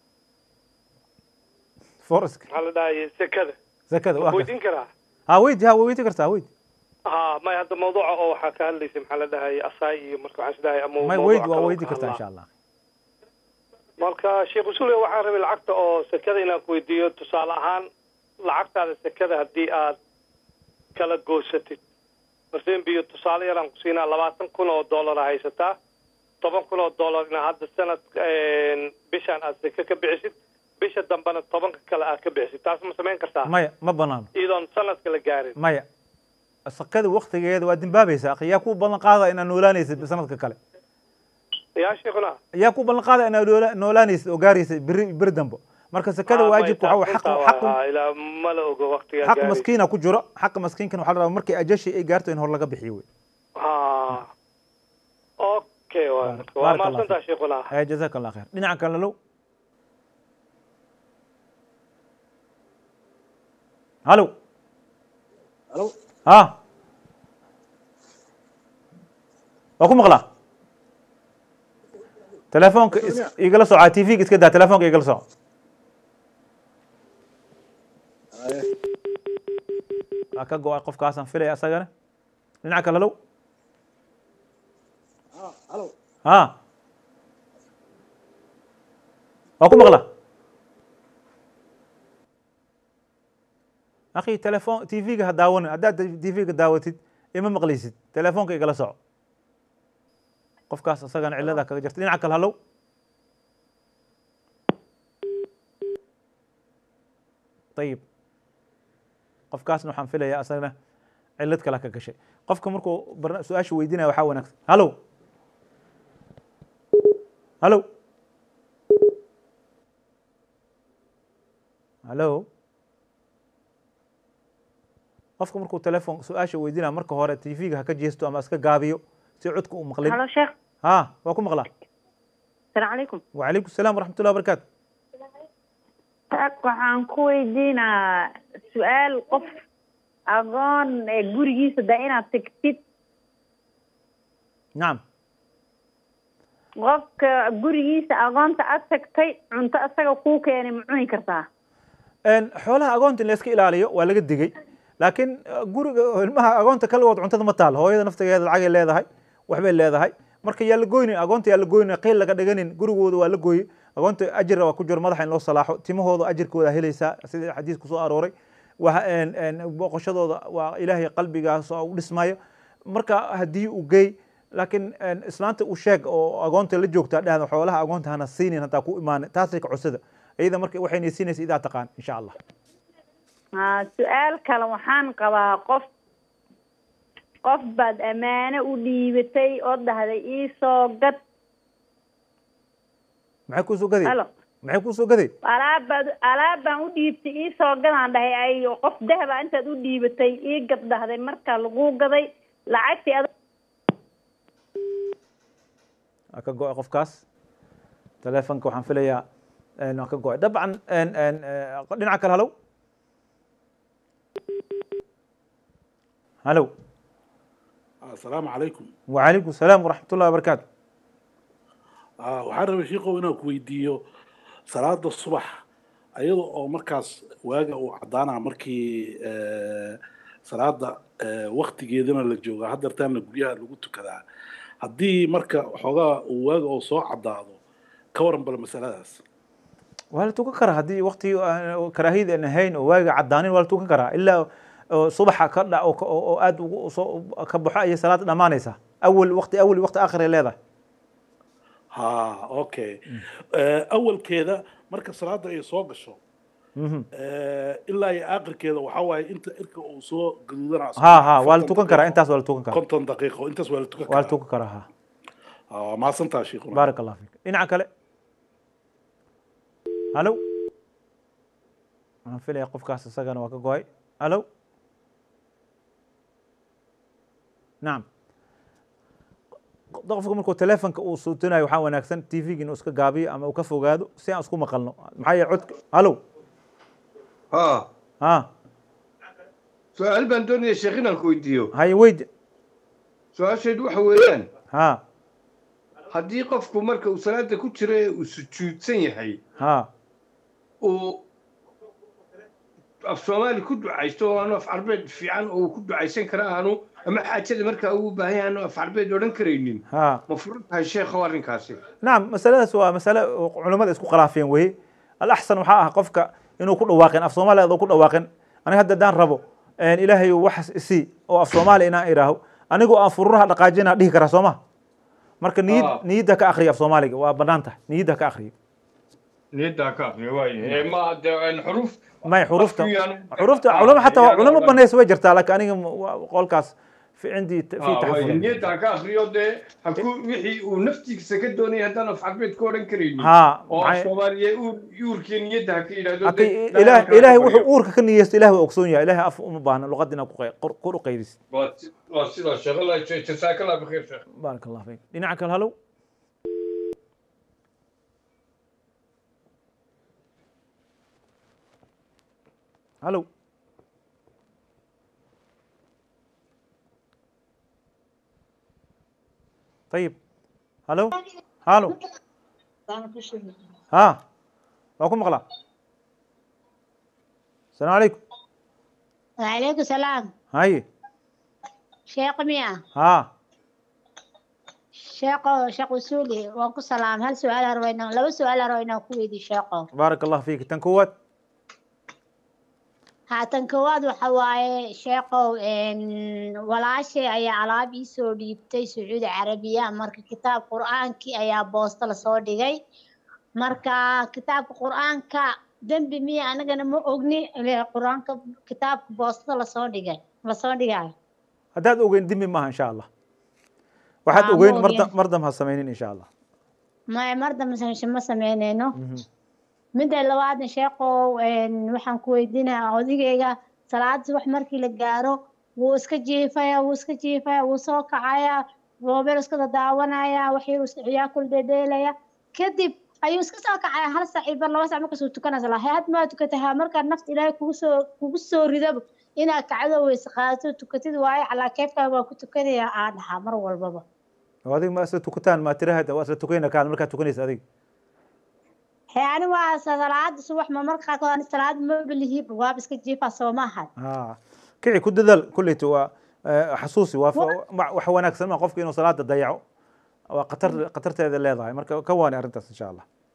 فورسك maxaa la dhahaye sekada زكاة ma weydiin karaa ها ويدي ها ويدي كرتا ويدي ha may hadda mawduuca oo waxaa ka hadlaysa maxaa la dhahaye asaay iyo marka waxaan isdhahay ama ما mawduuca ويدي kale oo ويدي ka كرتا إن hadlaa. شاء الله marka sheekh usuli waxaan rabay lacagta oo sekada inaan ku weydiiyo tusaale ahaan lacagtaada sekada haddii aad kala goosatid marsen biyo tusaale yaraan ku siinaa labaatan kun oo dollara haysataa toban kun oo dollar inaa hadda sanad bishaan aad seke ka bixisid bisha dambena tobanka kale aad ka bixisid taas ma samayn kartaa مايا ما بنان iyadoon sanadka la gaarin مايا سكاد وقت جيد وادين بابي ساق يا كوب بلن قاضي إن نولانيس بسنة كله yaa sheekhuna يا كوب بلن قاضي إن نولا- نولانيس وجاريس بر بردنبو مركز سكاد Ah, واجب may وحو taas حق intaa حق waa- ilaa ma la ogo waqtigaa حق gaarin. مسكينة كجرا حق مسكين كانوا حلا مركي أجشي إيه جارتو إن هو لقى بحيوي ha okay waa بارك- waa بارك الله mahadsantaa فيك. sheekhuna هيا جزاك الله خير دينا كان لو هلو Halo, ها واكو مغلا تلفونك اس- يقلا سو على تي في كده تلفونك يقلا سو Aye. ka go-ay qofkaasaan filaya asagana dhinaca kale low Ah, halo. ha waa ku maqla akhi telefon t v-ga ha daawanin haddaad t v-ga daawatid ima maqlaysid telefoonka igala soco qofkaas asagana ciladaa kaga jirta dhinaca kale halow ayib qofkaasna waxaan filayaa asagana cilad kale ka gashay qofka markuu barna- su-aasha weydiinaya waxaa wanaagsan halow halo halo qofka markuu telefon su-aasha weydiinaya marka hore t v-ga ha ka jeesto ama iska gaabiyo si codka u maqlin halo sheekh ha waa ku maqlaa asalaamu calaykum wacalaykum asalaam waraxmat ullahi wabarakaatu taag waxaan ku weydiinaa su-aal qof agoon ee gurigiisa da inaad tegtid nacam qofka gurigiisa agoonta aad tagtay cunto isaga kuu keenay ma cuni kartaa En, xoolaha agoonta in la iska ilaaliyo waa laga digay laakiin eh, guriga ilmaha agoonta kaligood cuntada ma taal hooyada naftigeeda lacagay leedahay waxbay leedahay marka yaa la goynin agoonta yaa la goynin qiil laga dhiganin gurigooda waa la gooye agoonta ajira waa ku jiro madaxa in loo salaaxo timahooda ajirkooda helaysaa sida xadiisku soo arooray waa een- een booqashadooda waa ilaahay qalbigaas oo u dhismayo marka haddii uu geey laakiin een, islaanta u sheeg oo agoonta la joogta dhahda xoolaha agoonta hana siinin haddaa ku imaan taasay ka cusada iyada marka waxayna siinaysa idaa taqaan insha allah haa su-aal kale waxaan qabaa qof qof baad ammaano u dhiibatay oo dhahday iisoo gad maxay kuusoo gaday halo maxay kuusoo gaday alaab baad alaab baan u dhiibtay iisoo gadaan dhahay ay qof dahaba intaad u dhiibatay ii gad dhahday marka lagu gaday lacagtii ad waa ka go-ay qofkaas telefonka waxaan filayaa een, waa ka go-ay dabcan een, een, eh, dhinaca kale halow halow asalaamu calaykum wacalaykum salaam waraxmat ullahi wabarakaatu Ah, waxaan rabay shiikow inaan ku weydiiyo salaada subax ayada oo markaas waaga uu caddaanaa markii eh, salaada eh, waktigeedana la jooga haddeertaana guryaha lagu tukadaa haddii marka xoogaa uu waaga oo soo caddaado ka waran bal masaladaas waa la tukan karaa haddii wakti karaahiyada aan ahayn oo waaga caddaanin waa la tukan karaa ilaa oo subaxa ka dha oo ka- oo oo aad ugu soo ka baxo ayay salaada dhammaanaysaa awal wakti awal wakti aakhir ay leedahay ha okay Eh, awalkeeda marka salaada ay soo gasho Mhm. eh, ilaa iyo aakhirkeeda waxaa waaye inta irka uu soo gaduudanaa ha ha waa la tukan karaa intaas waa la tukan karaa konton daqiiqo intaas waa la tukan waa la karaa tukan karaa ha Ah, mahadsantaa shiikhuna baarak allah fiik dhinaca kale halow waxaan filaya qofkaas isagana waa ka go-ay halow nacam qofka markuu telefonka uu suutinayo waxaa wanaagsan t v-ga inuu iska gaabiyo ama uu ka fogaado si aan isku maqalno maxaa yeele codka halow ها ha سؤال بان دوني شيخ inaan ku weydiiyo haye weyd su-aasheedu waxa weeyaan ha haddii qofku marka uu salaada ku jiro ee uu sujuudsan yahay ha uu af soomaali ku ducaysto oo aanu af carbeed fiican oo uu ku ducaysan kara aanu ama xaajada markaa uu u baahan yahay aanu af carbeed odhan karaynin ha ma furan tahay sheekhow arrinkaasi nacam masaladaas waa masale oo culimmada isku khilaafeen weye alaxsan waxaa ah qofka inuu ku dhawaaqin af soomaaliya adoo ku dhawaaqin aniga hadda haddaan rabo ilaahay waxas isii oo af soomaaliya inaan idhaaho anigoo aan fururaha dhaqaajinaa dhihi karaa soo ma marka niyad Ah. niyadda ka akriya af soomaaliga waa bannaan tahay niyadda ka akriya niyaddaa ka aqriya waaye ma de xuruf may xurufta Afku yaan- xurufta Ah, culamo xataa yaan culamo oran. banaysa way jirtaa laakiin aniga ma- waa qolkaas fi cindii fi waaye taxafud niyaddaa ka aqriyo dee haku wixii uu naftiisa ka doonaya haddaan af carbeed ka odhan karaynin ha oo af maxay- soomaaliya uur- uurkii niyadda ha ka yidhahdo Haka- dee ilaah dhaqanka ilaahay ha wuxuu baryo. uurka ka niyeysto ilaah waa ogsoon yahay ilaahay af uma baahna luqad inaad ku qey- qor- kor u qaydisid waa si- waa sidaa sheekh allah jasaaka allah bikhiir sheekh baarak allah fiik dhinaca kale halow halow طيب halo halo ha waa ku maqlaa asalaamu calaykum وعليكم السلام haye شيخ ميا ha شيخ شيخ وسولي وانكو سلام هل سؤال أروينا لو سؤال أروينا كويدي شيخ baarak allah fiik tan koowaad هاتن كواد وحواي شيخ إن ولا شيء أي على بيسو ديبتي سعود عربية مرك كتاب قرآن كي أي بوست لصودي جاي مركا كتاب قرآن كا دنبي مية أنا جنا مو أغني القرآن كتاب بوست لصودي جاي لصودي جاي haddaad ogeyn dimi maaha insha allah waxaad Ah, ogeyn ma marda ogeyn. mardam ha samaynin insha allah ما مرة مثلا شو ما سمعناه Mhm. midda labaadna sheekow een, waxaan ku weydiinayaa odagayga salaad subax markii la gaaro wuu iska jiifaya wuu iska jiifaya wuu soo kacaya roobeel iska dadaawanaya waxyar ciyaa kul dhedheelaya kadib ayuu iska soo kacaya hal saac iyo bar laba saac markaasuu tukanaysa laha had maa tukatahaa markaa nafta ilaahay kugu soo kugu soo ridaba inaad kacdo weyse qaadato tukatid waayo calaa keefkaa waa ku tukanaya aa dhahaa mar walbaba oo adiga ma isla tukataan ma tirahada waa isla tukayna kaad markaad tukanaysa adiga hee ani waa salaada subax ma marka qaarkood ani salaad ma belihi waaba iska jiifaa soo maahan ha kici ku dadaal kulleyta waa eh, xasuusi waa fa- ma- wax wanaagsan ma qofka inuu salaada dayaco waa qatar qatarteeda leedahay marka ka waani arrintaas insha allah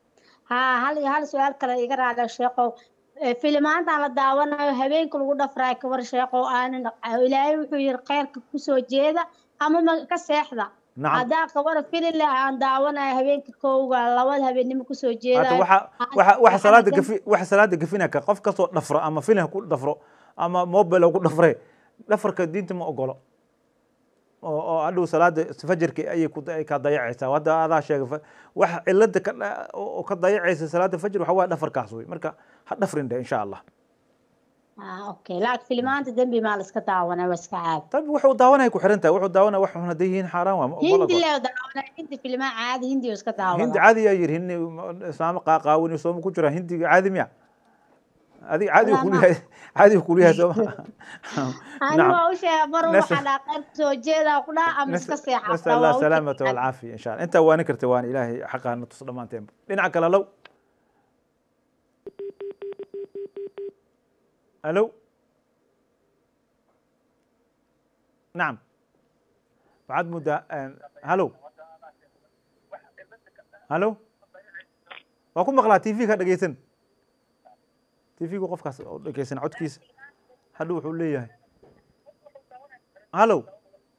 haa hal iyo hal su-aal kale iga raacda sheekow Eh, filimaantan la daawanayo habeenka lagu dhafraayo kabar sheekow aanan ilaahay wuxuu yiri kheyrka kusoo jeeda ama ma ka seexda nacam haddaa kabar filin leh aan daawanayo habeenka kowga labada habeennimo kusoo hata jeedayo waxa ha- waxa waxa waxaana salaada dan- gafi waxa salaada gafina ka qof kastoo dhafro ama filim ku dhafro ama mobile ku dhafre dhafarka diinta ma ogolo oo oo hadhow salaada fajrki ayay ku ay ka dayacaysaa hadda adaa sheegay fa- waxa cilada ka dha- oo ka dayacaysa salaada fajr waxa waa dhafarkaas wey marka ha dhafrin dhe insha allah ah okay laakiin filimaanta dembi maa la iska daawanaya waa iska caadi طيب wuxuu daawanaya ku xiran tahay wuxuu daawanaya wax xun hadday yihiin xaaraan waa ma ogola hindi goor. lee daawanaya hindi filimaan caadi hindi oo iska hindi daawada caadi yaa yiri hindi islaamo qaaqaawin sooma ku jira hindiga caadi miya adiga caadi Walaa kulu ma- yahay caadi kulu yahay sooma ani نعم. waa u sheega mar Nas- waxaa dhaa qayb kusoo jeedaa ku dhaa ama iska seexata نسأل الله waa u السلامة jeedaa. والعافية إن شاء الله أنت وأنا كرت وأنا إلهي حقها نتصل دمانتين لنعك لو ألو نعم بعد مدة آه، هلو هلو وأكون مقلع تي في كان دقيسن تي في قف كاس دقيسن عد كيس هلو حولي هلو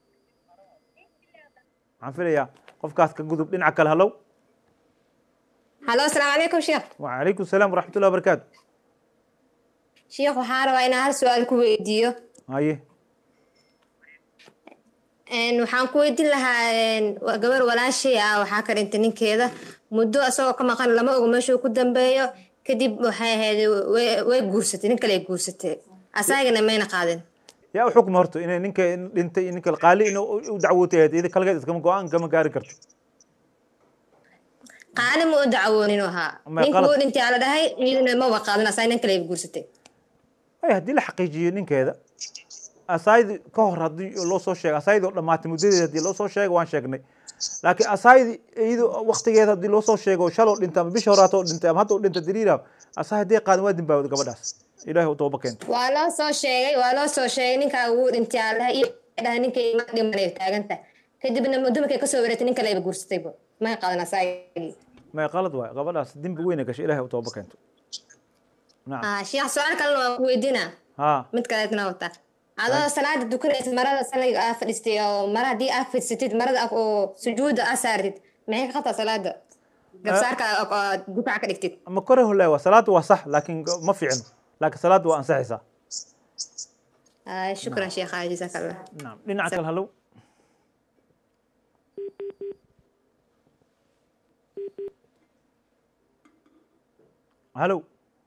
waxaan filayaa qofkaas ka gudub dhinaca kale halow halo asalaamu calaykum sheekh wacalaykum salaam waraxmatullahi wabarakaatu sheekh waxaan rabaa inaan hal su-aal ku weydiiyo haye Een, waxaan ku weydiin lahaa een, wa- gabar walaashay ah waxaa ka dhintay ninkeeda muddo isagoo ka maqan lama ogo meeshuu ku dambeeyo kadib waxay ahayd way- way guursatay nin kale ay guursatay asagana mayna qaadin yaa u xukma horto inay ninka dhintay iyo ninka qaali in u dacwootay ahayd iyada kalgeed iskama go-aan kama gaari karto qaali ma u dacwoonin u ahaa Ma ninka qalad. uu dhintay aa la dhahay iyaduna maba qaadin asaga nin kale ay guursatay ay haddii la xaqiijiyo ninkeeda asaaydi ka hor haddii loo soo sheego asaaydi oo dhammaatay muddadeeda haddii loo soo sheego waan sheegnay laakiin asaaydi iyadoo waqtigeeda haddii loo soo sheego shaloo dhintay ama bishii horaatoo dhintay ama hadda u dhintay diriira asaay haddii qaadan waa dimbaawda gabadhaas ilaahay u tooba keento waa loo soo sheegay waa loo soo sheegay ninkaa uu dhintay aa la dhahay iyo dhahay ninka ima dhiman ay taagantahay kadibna muddo markay kasoo wareegtay nin kale ayba guursatayba may qaadan asagii may qalad waay gabadhaas dembi weyna gashay ilaahay u tooba keento nacam ah sheekh su-aal kalena waan ku weydiinaa haa mid kaleetna wata adoo salaada dukanaysa marada saliga aa fadhiistay oo mara haddii aa fadhisatid marada aa- oo sujuuda aa saartid maxay ka qabtaa salaada gabsaarka aa- aa dukaca ka dhigtid ama kore hole waa salaada waa sax laakiin ma fiicno laakiin salaada waa ansaxaysaa Ah, shukran sheekha jazaaka allah nacam dhinaca kale halow halow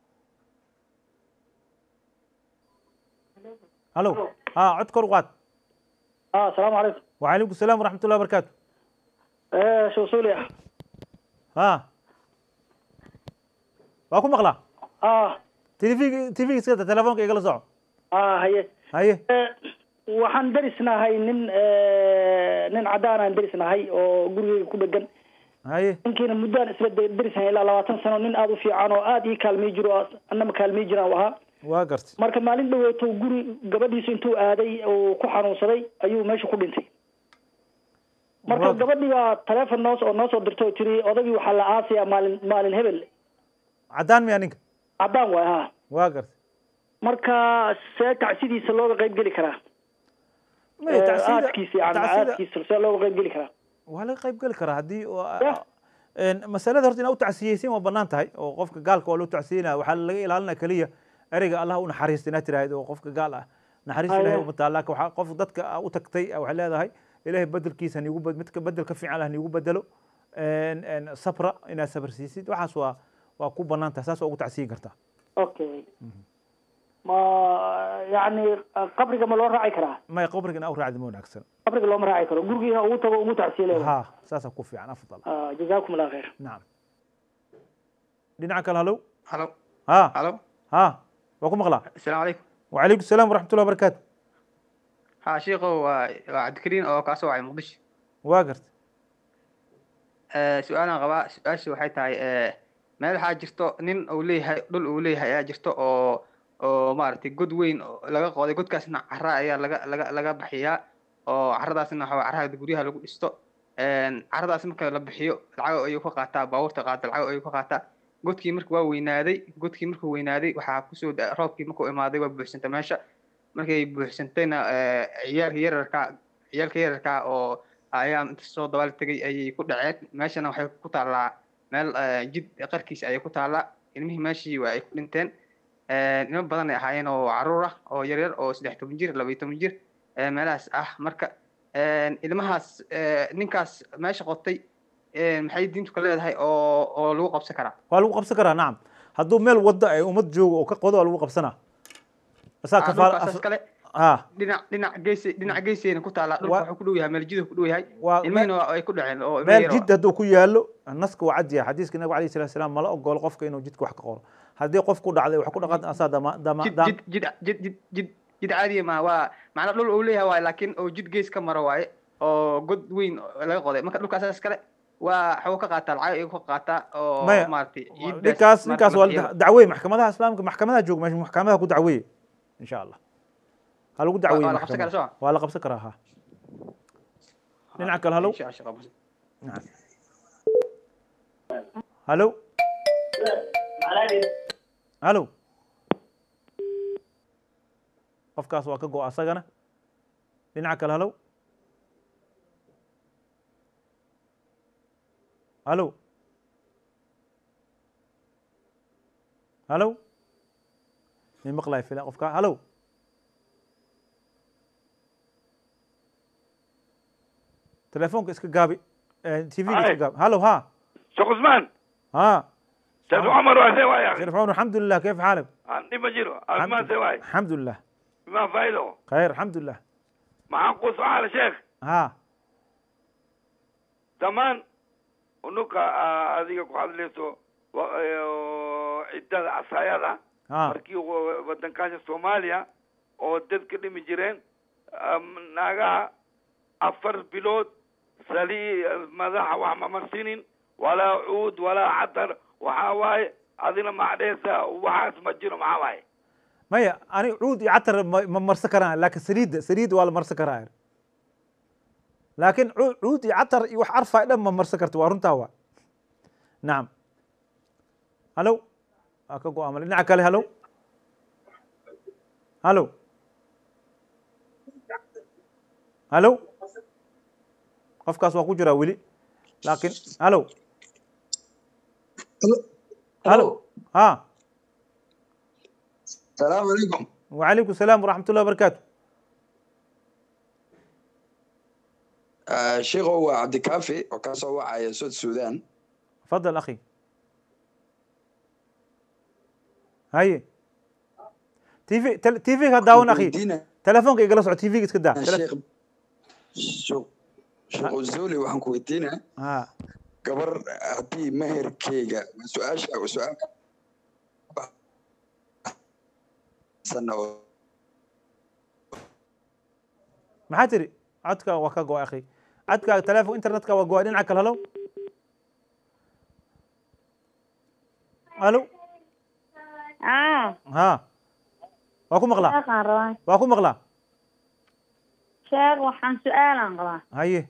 halow ها cod kor u qaad اه السلام عليكم وعليكم السلام ورحمة الله وبركاته ايه شو سوريا ها waa ku maqlaa اه tv tv iska telefoonka igala soco اه هي haye Eh, waxaan darisnahay nin eh, nin cadaan aan darisnahay oo gurigeyga ku dhegan haye ninkiina muddaan isla da- darisnahay ilaa labaatan sano nin aada u fiican oo aada ii kaalmay jiro oo annama kaalmay jiraan u ahaa waa gartay marka maalin dhaweeto guri gabadhiisu intuu aaday oo ku xanuunsaday ayuu meesha ku dhintay marka Waa- gabadhii baa taleefon noos oo noo soo dirtay oo tiri odagii waxaa la aasayaa maalin maalin hebel caddaan miyaa ninka cadaan waay ha waa gartay marka see tacsidiisa looga qayb geli karaa Maya, Eh, tacsida- aadkiisa yani tacsida- aadkiisa see looga qayb geli karaa waa laga qayb geli karaa haddii oo- Yah. een, masalada horta inaad u tacsiyeysin waa banaan tahay oo qofka gaalka waa loo tacsiyenaya waxaa laga ilaalinaya keliya ereyga allah u naxariista inaad tiraahdo oo qofka gaal ah naxariista Haya. ilahay umataa laakin waxaa qof dadka u tagtay ah, waxay leedahay ilahay bedelkiisa haniigu bed- midka bedel ka fiican ah haniigu bedelo een, een, sabra inaad sabr siisid waxaas waa waa ku banaan tahay saas waa ugu tacsiyin kartaa okay ma yani qabriga ma loo raaci karaa maya qabriga in aw raacdi ma wanaagsan qabriga looma raaci karo gurigiina ugu tago ugu tacsiile ha saasaa ku fiican afdal jazakum allah khayr nacam dhinaca kale halow halo ha halo ha waa ku maqlaa asalaamu calaykum وعليكم السلام ورحمة الله وبركاته ha shiikow waa waa cabdikariin oo kaasoo wacay muqdisho واقرت Eh, su-aalaan qabaa su-aasha waxay tahay eh, meel waxaa jirto nin uu leeyahay dhul uu leeyahay ayaa jirto oo oo maaragtay god weyn oo laga qooday godkaasna cara ayaa laga laga laga bixiyaa oo caradaasna waxaa waye carada guryaha lagu dhisto Een, caradaas marka la bixiyo lacag ayuu ka qaataa baabuurta qaata lacag ayuu ka qaataa godkii marka waa weynaaday godkii markuu weynaaday waxaa kusoo da- roobkii markuu imaaday waa buuxsantay meesha markay buuxsantayna eh, ciyaalka yararka ciyaalka yararka oo ayaa inta soo dabaal tegay ayay ku dhaceen meeshana waxay ku taallaa meel eh, jid qarkiisa ayay ku taallaa ilmihii meeshii waa ay ku dhinteen Eh, ilmo badan ay ahaayeen oo caruur ah oo yaryar oo saddex toban jir laba iyo toban jir eh, meelahaas ah marka eh, ilmahaas eh, ninkaas meesha qotay eh, maxay diintu ka leedahay oo oo lagu qabsan karaa waa lagu qabsan karaa nacam hadduu meel wadda ay ummad joogo oo ka qodo waa lagu qabsanaa asaa Ah, kafaala dhulkaasaas kale ha dhinac dhinac geesi dhinac geesayna ku taallaa dhulka Waa- wuxuu ku dhow yahay meel jiduhu ku dhow yahay waa ilmihiina waa- ay ku dhaceen oo ilmo meel yar oo- jid hadduu ku yaallo naska waa cad yahay xadiiska nabiga alayhi salatu salaam mala ogolo qofka inuu jidka wax ka qoro haddii qof ku dhacday wax ku dhaqan asaa dama dama jid dam jid jid jid jid jid jid caadiya ma waa macnaa dhul uu leeyahay waaye laakiin oo jid gees ka maro waaye oo god weyn oo laga qoday marka dhulkaasaas kale waa waxuu ka qaataa lacag ayuu ka qaataa oo Maya, maaragtay ciiddaas ninkaas ninkaas waa marka la dacweeye maxkamadaha islaamka maxkamadaha jooga meesha maxkamadaha ku dacweeye insha allah ha lagu dacweeye waa la qabsan karaa maxkamada soo waa la qabsan karaa ha dhinaca kale halow Insha Allah, shaqo bas. نعم هلو هلو qofkaas waa ka go asagana dhinaca kale halow halow halow min maqlay fila qofka halow telefoonka iska gaabi tv iska gaabi halow ha شيخ عثمان ها شيخ عمر وسواي يا اخي شريف عمر الحمد لله كيف حالك؟ عندي مجرو عثمان سواي الحمد لله ما فايده خير الحمد لله معاكم سؤال يا شيخ ها زمان unuka adiga ku hadlayso wa- ee, ciddada casaayada ها markii wa- wadankaasha soomaaliya oo dadka dhimi jireen am, naagaha afar bilood sali madaxa wax ma marsinin walaa cuud walaa cadar waxaa waaye adina macdheesa waxaas ma jiro maxaa waaye maya ani cuud iyo catar ma ma marsan karaan laakiin saliidda saliidda waa la marsan karaa laakiin cu- cuud iyo catar iyo wax arfaa dhan ma marsan karto waa runtaa waa nacam halow waa ka go-aama dhinaca kale halow halow halow qofkaas waa ku jiraa weli laakiin halow halow ha السلام عليكم وعليكم السلام ورحمة الله وبركاته آه شيخ هو عبد الكافي وكان وعي سود السودان تفضل أخي هاي تي في تل... تي في هداون أخي ويدينا تلفونك يجلس على تي في كده الشيخ شو شيخ الزولي وحن كويتينا ها قبر هدي مهر كيغا سؤال سؤال سنة maxaa tiri codka waa ka go akhi codka telefoon internetka waa go dhinaca kale halow halo ah ha waa ku maqlaa sheekhaan rabaa waa ku maqlaa sheekh waxaan su-aalaan qabaa haye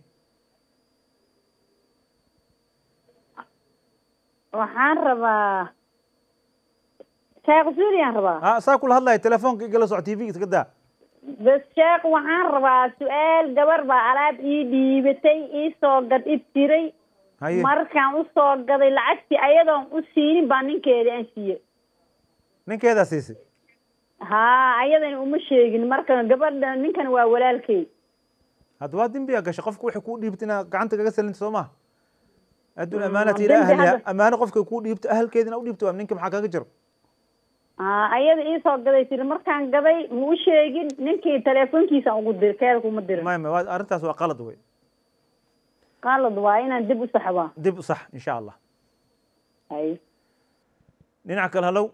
waxaan rabaa sheekh suuliyaan rabaa ha saa kula hadlaya telefoonka igala soco tv iska daa bas sheekh waxaan rabaa su-aal gabar baa alaab ii dhiibatay ii soo gad ib tiray haye markaan usoo gaday lacagtii ayadoon u siinin baa ninkeeda aan siiyey ninkeedaa siisay haa ayadana uma sheegin marka gabadha ninkan waa walaalkey hadda waa dembiyaa gashay qofka waxay kuu dhiibta inaad gacanta kaga salinta soo maha adduun Mm, amaanati dembi ila ahliha hadda- amaano qofka kuu dhiibta ahalkeedina u dhiibta waa ninka maxaa kaga jiro haa ayada ii soo gaday tiri markaan gaday ma u sheegin ninkii teleefonkiisa ugu dir keeda kuma dirin may may waa arrintaas waa qalad wey qalad waa inaan dib u saxbaa dib u sax insha allah hay dhinaca kale halow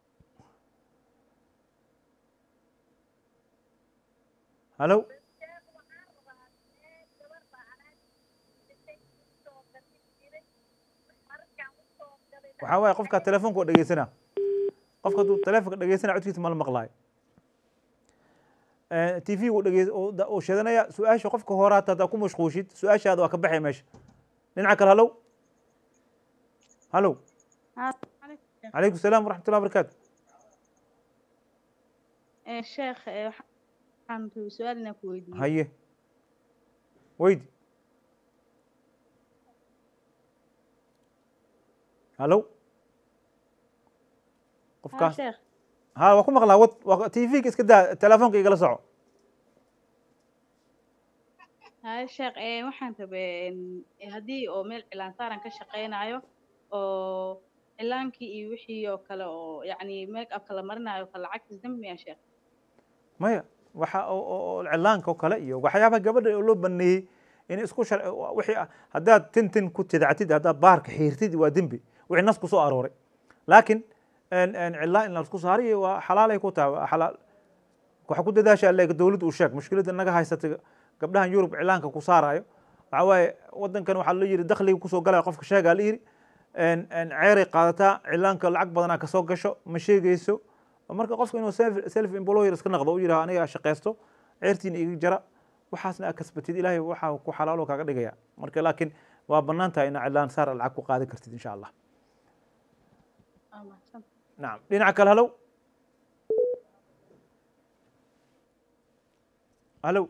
halow waxaa waaye qofka telefoonka oo dhegeysana qofka hadduu telefoonka dhegeysana codkiisa ma la maqlaayo t v uu dhege uu sheedanaya su-aasha qofka horaata haddaa ku mashquushid su-aashaada waa ka baxaya meesha dhinaca kale halow halow calaykum salaam waraxmat ullah barakaatu sheekh eh, waxaan rabay su-aal inaan ku weydiiyo haye weydi hallo ها qofkaas sheekh ha waa ku maqlaa wad waa t v-ga iska daa telefoonka igala soco ها sheekh eh, waxaan rabay en, eh, haddii oo meel cilaan saaran ka shaqeynayo oo cilaankii iyo wixii oo kale oo yacni make up kala marinayo kale lacagtiis dambi ya sheekh maya waxa oo- oo oo cilaanka oo kale iyo waxyaabaha gabadha oo loo baneeyey in isku shar wixii ah haddaad tin tin ku tidactid haddaad baarka xiirtid waa dembi wixii nas ku soo arooray laakiin en- en cilaan in la isku saariyo waa xalaalay ku tahay waa xalaal waxa ku dadaashaa leega dowladda uu sheeg mushkiladda naga haysatay gabdhahan yurub cilaanka ku saarayo waxa waaye wadankan waxaa la yidhi dakhliga kusoo galaya qofka sheegaa la yidhi en- en ceeray qaadataa cilaanka lacag badanaa kasoo gasho ma sheegayso marka qofka inuu self- self employer iska naqdo u yidhaha aniga shaqaysto ceertiina iga jara waxaasna aad kasbatid ilaahay waxaa ku xalaalo kaaga dhigaya marka laakiin waa bannaan tahay inaa cilaan saar lacag ku qaadan kartid insha allah Waa mahadsan nacam dhinaca kale halow halow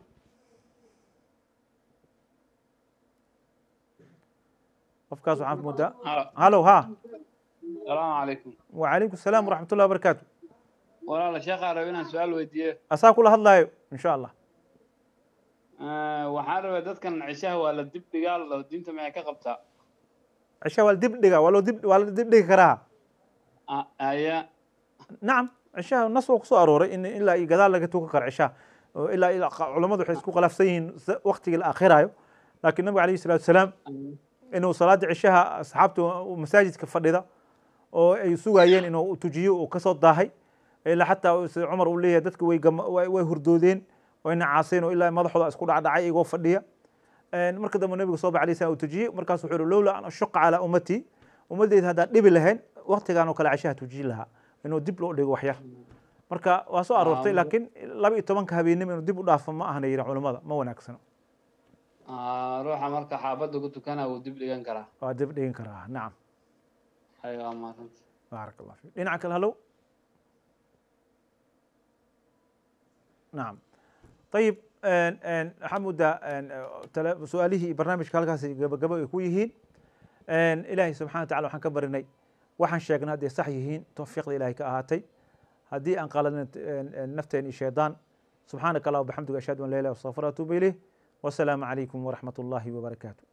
qofkaas waxaan moodaa halow ha salaamu calaykum wacalaykum asalaam waraxmat ullahi wabarakaatu walaala sheekhaa raba inaan su-aal weydiiyo asaa kula hadlaayo insha allah Eh, waxaan rabay dadkan cishaha waa la dib dhigaa oo diinta maxay ka qabtaa cisha waa la dib dhiga waa loo dib waa la dib dhigi karaa Ah, aya nacam cishaha nas waa kusoo arooray in ilaa iyo gadaal laga tukan karo cishaha oo ilaa ilaa qa- culammadu waxay isku khilaafsan yihiin s- waqtiga la akhirayo laakiin nabiga alayhi salaatu wasalaam inuu salaada cishaha asxaabta uu masaajidka fadhida oo ay sugayeen inuu tujiyo uu kasoo daahay ilaa xataa sida cumar uu leeyahay dadka way gama- way way hurdoodeen wayna caaseen oo ilaa madaxooda isku dhacdhacay igoo fadhiya En marka dambe nabiga soo baxay alayhi salaam uu tujiyey markaas wuxuu yihi lowla an ashuqa calaa ummatii ummadeyda haddaan dhibi lahayn waqtigaan oo kale cishaha tujiyi lahaa inuu dib loo dhigo waxyar marka waa soo aroortay Ah, laakiin laba iyo tobanka habeenimo inuu dib u dhaafo ma ahna yihin culamada ma wanaagsano Ah, ruuxa marka xaabadda ku tukana wuu dib dhigan karaa waa dib dhigin karaa nacam hay waa mahadsanta baarak allah fiik dhinaca kale halow nacam ayib en- en, waxaa moodaa en, tale- su-aalihii iyo barnaamijka halkaas gabagabo ay ku yihiin En, ilaahay subxana wa tacala waxaan ka barinay waxaan sheegnay hadday sax yihiin tawfiiqda ilaahay ka ahaatay haddii aan qaladin nafteen iyo shaydaan subxaanaka allah wabixamdiga ashhadu an laa ilaha illa anta astaghfiruka wa atuubu ilayh wasalaamu calaykum waraxmat ullahi wabarakaatu